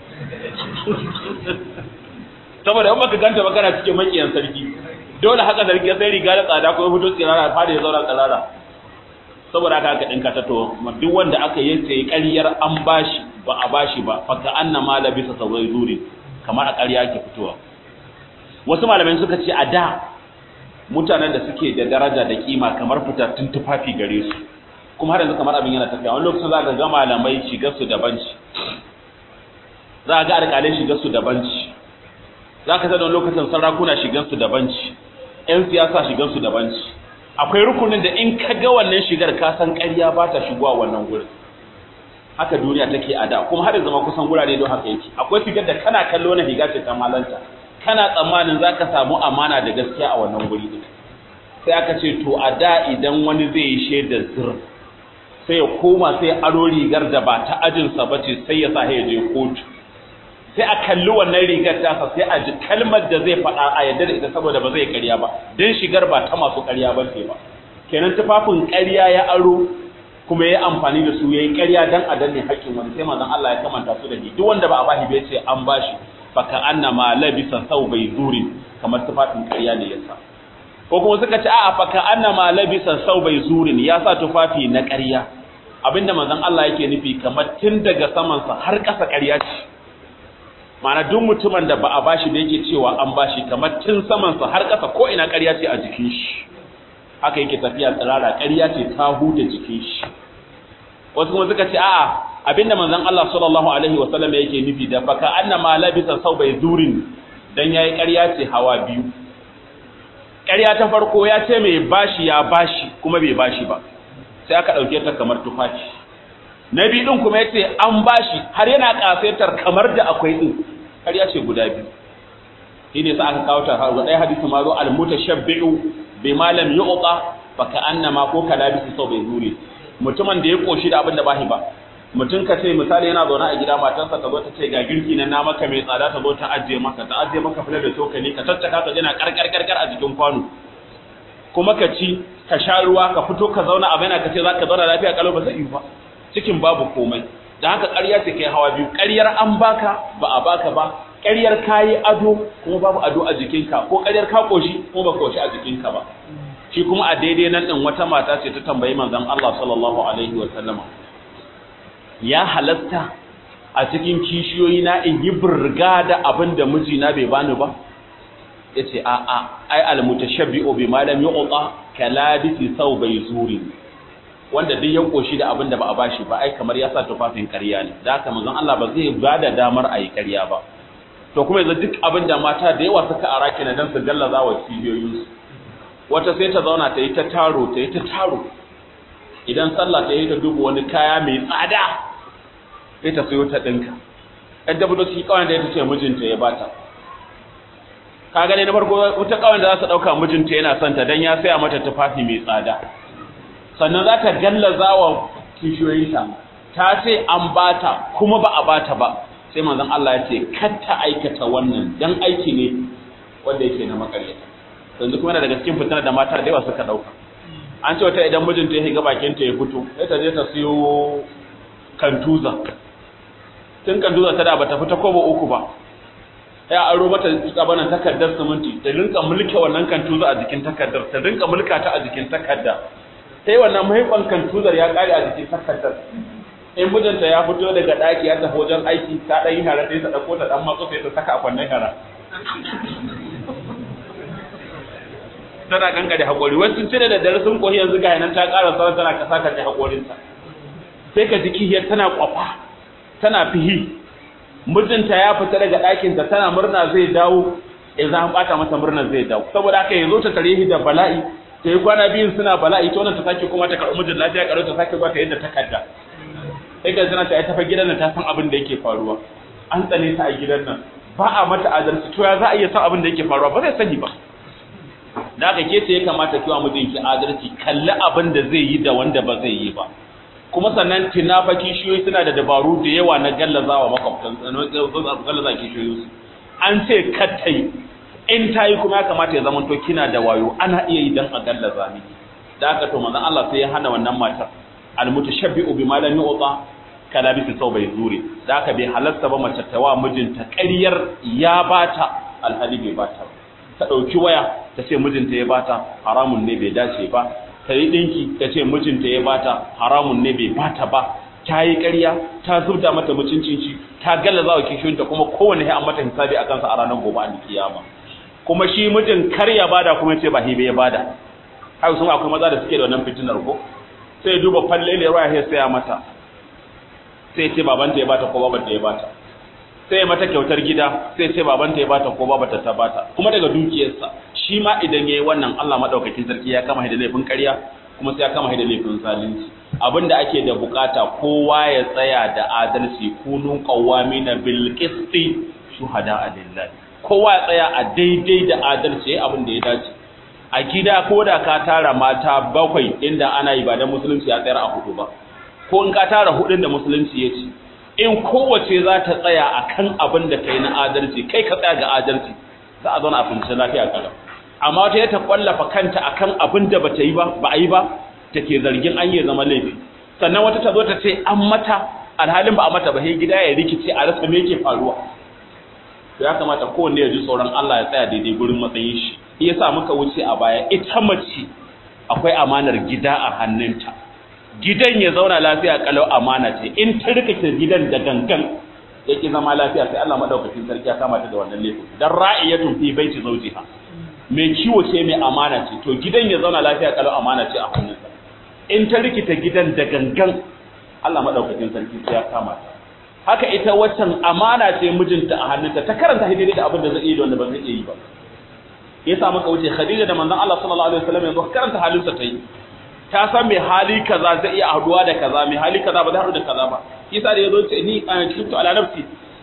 saboda in baka ganta ba kana cikin makiyan sarki dole haka sarki ya sai riga da tsada ko ya fito tsirara fada ya zauna tsirara saboda haka aka dinka ta to duk wanda aka yi sai ƙaryar an bashi ba a bashi ba fa ka annama labisa sawai zuri kamar a ƙarya ke fitowa wasu malamai suka ce a da mutanen da suke da daraja da kima kamar fitattun tufafi gare su kuma har yanzu kamar abin yana tafiya wani lokacin za ka ga malamai shigar su daban ci za ka ga alƙalai shigar su daban ci za ka wani lokacin sarakuna shigar su daban ci ƴan siyasa shigar su daban ci akwai rukunin da in ka ga wannan shigar ka san ƙarya ba ta shigowa wannan gurin haka duniya take a da kuma har yanzu ma kusan gurare don haka yake akwai shigar da kana kallo na higa ce ta malanta kana tsammanin za ka samu amana da gaskiya a wannan guri ɗin sai aka ce to a da idan wani zai yi shaidar zir sai ya koma sai aro rigar da ba ta ajinsa ba ce sai ya sa ya je kotu sai a kalli wannan rigar tasa sai a ji kalmar da zai faɗa a yadda da ita saboda ba zai ƙarya ba don shigar ba ta masu ƙarya ba ce ba kenan tufafin ƙarya ya aro kuma ya amfani da su ya yi ƙarya don a danne haƙƙin wani sai manzon Allah ya kamanta su da ni duk wanda ba a bashi bai ce an bashi faka annama labisa bai zurin kamar tufafin ƙarya ne yasa ko kuma suka ce a'a faka annama labisa bai zurin ya sa tufafi na ƙarya abinda manzon Allah yake nufi kamar tun daga saman sa har ƙasa ƙarya ce ma'ana duk mutumin da ba a bashi da yake cewa an bashi kamar tun saman sa har ƙasa ko ina ƙarya ce a jikin shi haka yake tafiya tsirara ƙarya ce ta huda jikin shi wasu kuma suka ce a'a abinda manzon Allah sallallahu alaihi wasallam yake nufi da baka annama labisa bai zurin dan yayi ƙarya ce hawa biyu ƙarya ta farko ya ce mai bashi ya bashi kuma bai bashi ba sai aka dauke ta kamar tufafi na biyu din kuma yace an bashi har yana kafetar kamar da akwai din ƙarya ce guda biyu shine sai aka kawo ta har ɗaya hadisi ma zo al mutashabbi'u bima lam yu'ta baka annama ko kalabisi sau bai zure mutumin da ya koshi da abin da bashi ba mutum ka ce misali yana zaune a gida matarsa ta zo ta ce ga girki na na maka mai tsada ta zo ta ajiye maka ta ajiye maka filar da cokali ka tattaka ka jina karkar karkar a jikin kwano kuma ka ci ka sha ruwa ka fito ka zauna a baina ka ce za ka zauna lafiya kalau ba zai yi ba cikin babu komai da haka ƙarya ce kai hawa biyu ƙaryar an baka ba a baka ba ƙaryar kayi ado kuma babu ado a jikinka ko ƙaryar ka koshi kuma ba koshi a jikinka ba shi kuma a daidai nan din wata mata ce ta tambayi manzon Allah sallallahu alaihi wa sallama ya halasta a cikin kishiyoyi na in yi burga da abin da mijina bai bani ba yace a a ai al mutashabbi'u bima lam yu'ta kalabisi bai zuri wanda duk ya koshi da abin da ba a bashi ba ai kamar ya sa tufafin ƙarya ne da haka manzon Allah ba zai ba da damar a yi ƙarya ba to kuma yanzu duk abin da mata da yawa suka araki na dan su gallaza wa cibiyoyinsu wata sai ta zauna ta yi ta taro ta yi ta taro idan sallah ta yi ta duba wani kaya mai tsada sai ta sayo ta ɗinka ɗan da budoki kawai da ya ce mijinta ya bata ka gane na farko wata kawai da za su ɗauka mijinta yana son ta don ya saya mata tufafi mai tsada sannan za ta gallaza wa kishiyoyinta ta ce an bata kuma ba a bata ba sai manzon Allah ya ce kar ta aikata wannan dan aiki ne wanda yake na makaryata yanzu kuma yana daga cikin fitar da mata da yawa suka dauka an ce wata idan mijinta ya shiga bakin ta ya fito sai ta je ta siyo kantuza tun kantuza ta da bata fita ko ba uku ba ya aro mata tsabanan takardar siminti ta rinka mulke wannan kantuza a jikin takardar ta rinka mulka ta a jikin takarda sai wannan mahaifan kantuzar ya kare a jikin takardar in mijinta ya fito daga daki ya tafi wajen aiki ta dan yi hara sai ta dauko ta dan matso sai ta saka a kwannan hara tana kankare hakori wasu cire da dare sun koyi yanzu ga nan ta ƙara sauran tana kasa ka hakorinta sai ka ji kihiyar tana kwafa tana fihi mijinta ya fita daga ɗakinta tana murna zai dawo idan an bata mata murna zai dawo saboda haka yazo ta tare da bala'i ta yi kwana biyun suna bala'i ta wannan ta sake kuma ta karɓi mijin lafiya karo ta sake zuwa ta yadda takarda sai ka zana ta ai tafa gidan nan ta san abin da yake faruwa an tsane ta a gidan nan ba a mata adalci to ya za a iya san abin da yake faruwa ba zai sani ba da aka ke ya kamata kiwa mijinki adalci kalli abin da zai yi da wanda ba zai yi ba kuma sannan tinafa kishiyoyi suna da dabaru da yawa na gallazawa makwabtan gallaza kishiyoyi su an ce kattai in ta yi kuma ya kamata ya zama to kina da wayo ana iya yi dan a gallaza miki da aka to manzon Allah sai ya hana wannan matar almutashabbi'u bima lam yu'ta kala bisi sau bai zure da aka bai halarta ba mace ta wa mijinta ƙaryar ya bata alhali bai bata ba ta ɗauki waya ta ce mijinta ya bata haramun ne bai dace ba ta yi ɗinki ta ce mijinta ya bata haramun ne bai bata ba ta yi ƙarya ta zubda mata mutuncin shi ta gallaza wa kishiyoyinta kuma kowane ya mata hisabi a kansa a ranar gobe a kiyama kuma shi mijin kar ya bada kuma ya ce ba hibe ya bada haka sun akwai maza da suke da wannan fitinar ko sai ya duba falle ne ruwa ya saya mata sai ya ce babanta ya bata ko babanta ya bata sai ya mata kyautar gida sai ce babanta ya bata ko babata ta bata kuma daga dukiyarsa shi ma idan yayi wannan Allah madaukakin sarki ya kama da laifin ƙarya kuma sai ya kama da laifin zalunci abinda ake da bukata kowa ya tsaya da adalci kunu qawamina bil qisti shuhada lillahi kowa ya tsaya a daidai da adalci abin da ya dace a gida ko da ka tara mata bakwai inda ana yi ba da musulunci ya tsayar a hudu ba ko in ka tara hudun da musulunci ya ce in kowace za ta tsaya a kan abin da kai na adalci kai ka tsaya ga adalci za a zauna a fahimci lafiya kalau amma wata ya ta kwallafa kanta a kan abin da ba ta yi ba ba a yi ba ta ke zargin an yi zama laifi sannan wata ta zo ta ce an mata alhalin ba a mata ba sai gida ya rikice a rasa me yake faruwa ya kamata kowanne ya ji tsoron Allah ya tsaya daidai gurin matsayin shi shi yasa muka wuce a baya ita mace akwai amanar gida a hannunta gidan ya zauna lafiya kalau amana ce in ta rika gidan da gangan yake zama lafiya sai Allah madaukakin sarki ya kama ta da wannan laifin dan ra'iyatun fi baiti zawjiha mai kiwo ce mai amana ce to gidan ya zauna lafiya kalau amana ce a hannunsa in ta rikita gidan da gangan Allah madaukakin sarki ya kama ta haka ita waccan amana ce mijinta a hannunta ta karanta hidiri da abin da zai yi da wanda ba zai yi ba yasa muka wuce Khadija da manzon Allah sallallahu alaihi wasallam yanzu karanta halinsa ta yi ta san mai hali kaza zai iya haduwa da kaza mai hali kaza ba zai haɗu da kaza ba yasa da yazo ce ni a cikin ala nafsi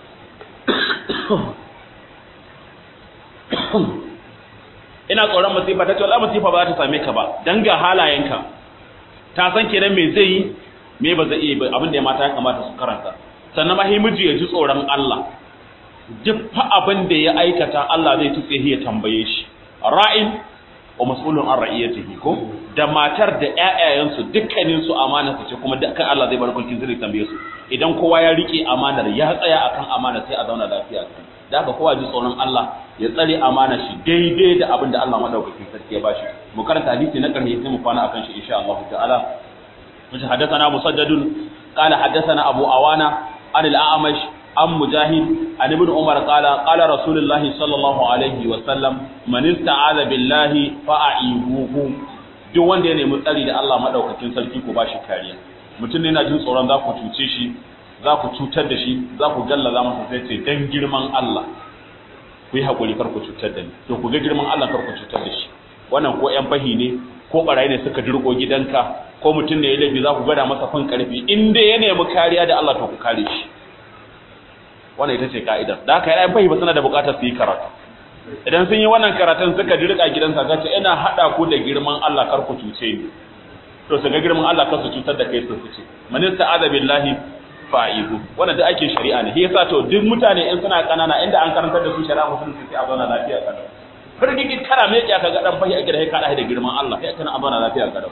ina tsoron masifa ta ce wallahi masifa ba za ta same ka ba dan ga halayenka ta san kenan me zai yi me ba zai iya ba abin da ya mata ya kamata su karanta sannan ma miji ya ji tsoron Allah duk fa abin da ya aikata Allah zai tutse ya tambaye shi ra'in wa mas'ulun an ra'iyatihi ko da matar da ƴaƴayensu dukkanin su amana su ce kuma dukkan Allah zai bar kulkin zai tambaye su idan kowa ya rike amanar ya tsaya akan amana sai a zauna lafiya da haka kowa ji tsoron Allah ya tsare amana shi daidai da abin da Allah madaukakin sarki ya bashi mu karanta hadisi na karshe sai mu kwana akan shi insha Allah ta'ala mutum haddathana musaddadun qala haddathana abu awana an al-a'mash an mujahid an ibn umar qala qala rasulullahi sallallahu alaihi wa sallam man ista'aza billahi fa'ibuhu duk wanda ya nemi tsari da Allah madaukakin sarki ku bashi kariya mutum ne yana jin tsoron za ku cuce shi za ku cutar da shi za ku gallaza masa sai ce dan girman Allah ku yi haƙuri kar ku cutar da ni to ku ga girman Allah kar ku cutar da shi wannan ko ƴan fahi ne ko barayi ne suka dirko gidanka ko mutum ne ya laifi za ku gada masa fin karfi in dai ya nemi kariya da Allah to ku kare shi wannan ita ce ka'idar da haka ƴan fahi ba suna da buƙatar su yi karatu idan sun yi wannan karatun suka dirka gidansa ka ce ina haɗa ku da girman Allah kar ku cuce ni to su ga girman Allah kar su cutar da kai su fice manista azabillahi fa'idu wannan da ake shari'a ne yasa to duk mutane in suna kanana inda an karantar da su shari'a musulunci sai a zauna lafiya kada firgigi kana me ya kaga dan fahi a gida sai ka da girman Allah sai kana a zauna lafiya kada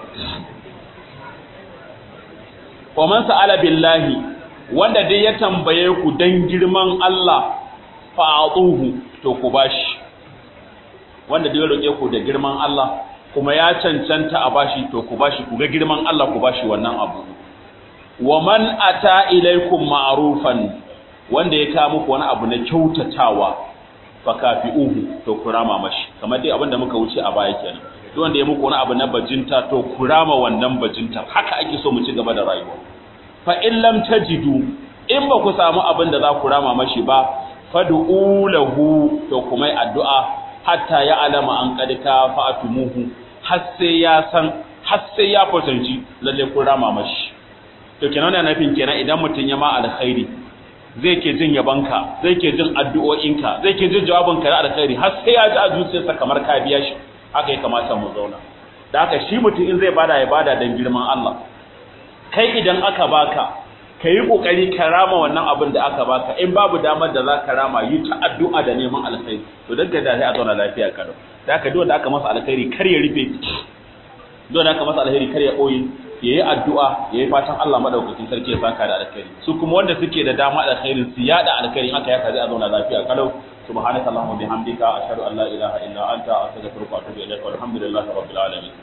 wa man sa'ala billahi wanda dai ya tambaye ku dan girman Allah fa'atuhu to ku bashi wanda dai ya roke ku da girman Allah kuma ya cancanta a bashi to ku bashi ku ga girman Allah ku bashi wannan abu wa man ata ilaikum ma'rufan wanda ya kawo muku wani abu na kyautatawa fa kafi'uhu to kurama mashi kamar dai abinda muka wuce a baya kenan duk wanda ya muku wani abu na bajinta to kurama wannan bajinta haka ake so mu ci gaba da rayuwa fa in lam tajidu in ba ku samu abin da za ku rama mashi ba fad'u lahu to kuma addu'a hatta ya alama an kadika fa'atumuhu har sai ya san har sai ya fasanci lalle kun rama mashi to kenan yana nufin kenan idan mutum ya ma alkhairi zai ke jin yabanka zai ke jin addu'o'inka zai ke jin jawabinka na alkhairi har sai ya ji a zuciyarsa kamar ka biya shi haka ya kamata mu zauna da haka shi mutum in zai bada ya bada dan girman Allah kai idan aka baka ka yi kokari ka rama wannan abin da aka baka in babu damar da za ka rama yi ta addu'a da neman alkhairi to dan da sai a zauna lafiya karo da haka duk da aka masa alkhairi kar ya rufe duk da aka masa alkhairi kar ya boye yayi addu'a yayi fatan Allah madaukakin sarki ya saka da alkhairi su kuma wanda suke da dama alkhairin su yada alkhairin haka ya kaji a zauna lafiya kalau subhanaka allahumma bihamdika ashhadu an la ilaha illa anta astaghfiruka wa atubu ilaik walhamdulillahi rabbil alamin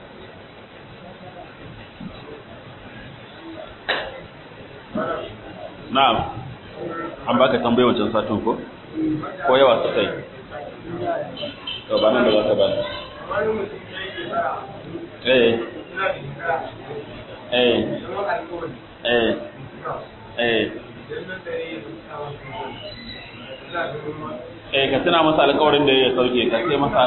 na'am an baka tambaye wancan satin ko ko yawa suka yi to ba nan da za ka ba eh eh eh eh eh ka tuna masa alƙawarin da ya sauke ka sai masa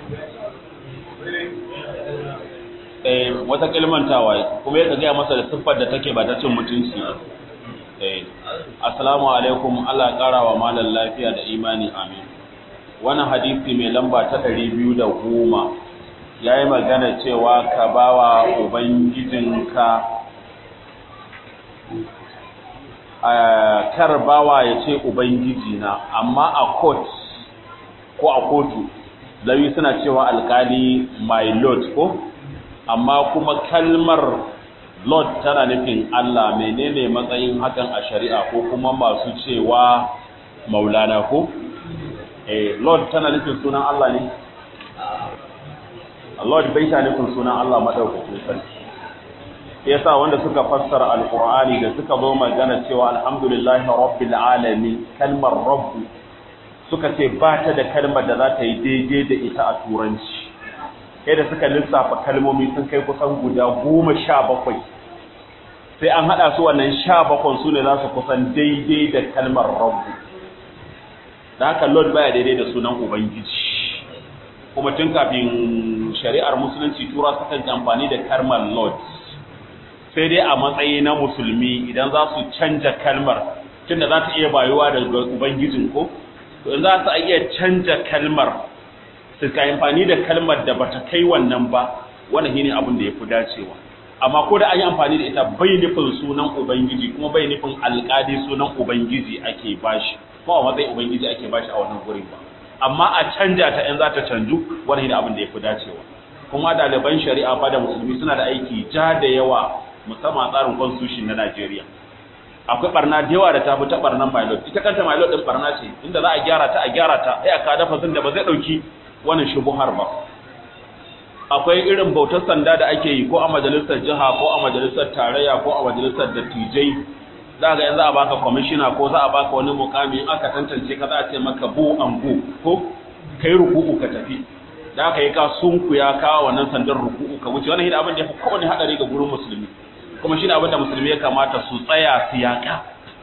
eh wata kalmantawa kuma ya gaya masa da siffar da take ba ta cin mutunci eh assalamu alaikum Allah ya kara wa malam lafiya da imani amin wannan hadisi mai lamba ta 210 yayi magana cewa ka bawa ubangijinka kar bawa ya ce ubangiji na amma a court ko a kotu lawi suna cewa alkali my lord ko amma kuma kalmar lord tana nufin Allah menene matsayin hakan a shari'a ko kuma masu cewa maulana ko eh lord tana nufin sunan Allah ne lord bai ta nufin sunan Allah madaukakin sarki yasa wanda suka fassara alqur'ani da suka zo magana cewa alhamdulillahi rabbil alamin kalmar rabb suka ce ba ta da kalmar da za ta yi daidai da ita a turanci kai da suka lissafa kalmomi sun kai kusan guda goma sha bakwai sai an haɗa su wannan sha bakwai su ne za su kusan daidai da kalmar rabu da haka lord baya daidai da sunan ubangiji kuma tun kafin shari'ar musulunci tura sukan amfani da kalmar lord sai dai a matsayi na musulmi idan za su canja kalmar tunda za ta iya bayuwa da ubangijin ko to in za su iya canja kalmar su ka amfani da kalmar da bata kai wannan ba wannan shine abin da yafi dacewa amma ko da an yi amfani da ita bai nufin sunan ubangiji kuma bai nufin alƙadi sunan ubangiji ake bashi ko a matsayin ubangiji ake bashi a wannan gurin ba amma a canja ta in za ta canju wannan shine abin da yafi dacewa kuma ɗaliban shari'a fa da musulmi suna da aiki ja da yawa musamman tsarin constitution na Najeriya akwai barna da yawa da ta fi ta barnan milot ita kanta milot din barna ce inda za a gyara ta a gyara ta sai aka dafa da ba zai dauki wannan shubuhar ba akwai irin bautar sanda da ake yi ko a majalisar jiha ko a majalisar tarayya ko a majalisar dattijai za ga yanzu a baka kwamishina ko za a baka wani mukami in aka tantance ka za a ce maka bu an bu ko kai ruku'u ka tafi da aka yi ka sunku ya kawo wannan sandar ruku'u ka wuce wannan abin da ya fi kowane hadari ga gurin musulmi kuma shine abin da musulmi ya kamata su tsaya su yaka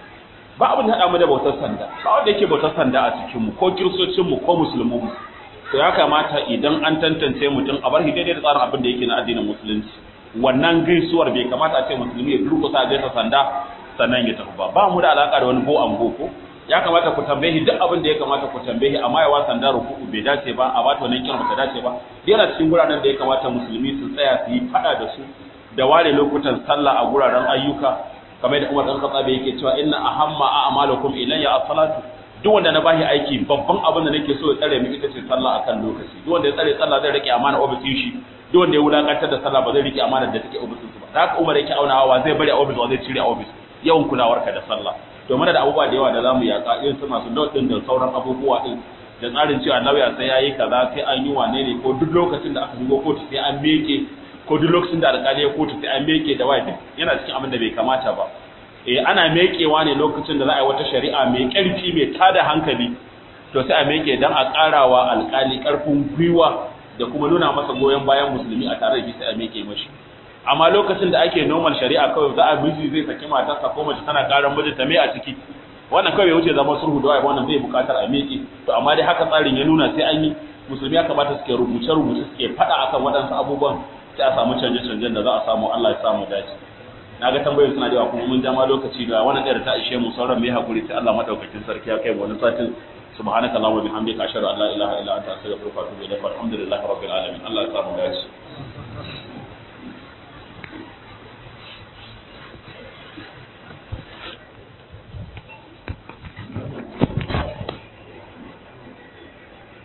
ba abin da hada mu da bautar sanda ba wanda yake bautar sanda a cikin mu ko kiristocin mu ko musulmin mu to ya kamata idan an tantance mutum a bar shi daidai da tsarin abin da yake na addinin musulunci wannan gaisuwar bai kamata a ce musulmi ya durkusa gaisa sanda sannan ya tafi ba ba mu da alaka da wani go an go ko ya kamata ku tambaye duk abin da ya kamata ku tambaye amma yawa sanda ruku'u bai dace ba a bata wannan kiran ba ta dace ba yana cikin guranen da ya kamata musulmi su tsaya su yi fada da su da ware lokutan sallah a guraren ayyuka kamar da Umar dan Khattab yake cewa inna ahamma a'malukum ilayya as-salatu duk wanda na bashi aiki babban abin da nake so ya tsare mu ita ce sallah akan lokaci duk wanda ya tsare sallah zai rike amana ofisin shi duk wanda ya wulakantar da sallah ba zai rike amana da take ofisin ba da haka Umar yake aunawa zai bari a ofis wa zai cire a ofis yawan kulawarka da sallah to mana da abubuwa da yawa da zamu yaka irin su masu note din da sauran abubuwa din da tsarin cewa lauya sai yayi kaza sai an yi wane ne ko duk lokacin da aka shigo kotu sai an meke ko duk lokacin da alƙali ya kotu sai an meke da wai yana cikin abin da bai kamata ba eh ana mekewa ne lokacin da za a yi wata shari'a mai ƙarfi mai tada hankali to sai a meke dan a ƙarawa alƙali ƙarfin gwiwa da kuma nuna masa goyon bayan musulmi a tare da shi sai a meke mashi amma lokacin da ake normal shari'a kawai za a miji zai saki matarsa ko mace tana karan mijinta me a ciki wannan kawai wuce zama sulhu da wai wannan zai bukatar a miƙe to amma dai haka tsarin ya nuna sai an yi musulmi ya kamata suke rubuce rubuce suke faɗa akan waɗansu abubuwan sai a samu canje canjen da za a samu Allah ya samu dace na ga tambayoyin suna da yawa kuma mun jama lokaci da wannan ɗaya ta ishe mu sauran mai hakuri sai Allah madaukakin sarki ya kai mu wani satin subhanaka allahumma bihamdika ashhadu an la ilaha illa anta astaghfiruka wa atubu ilaik walhamdulillahi rabbil alamin Allah ya samu dace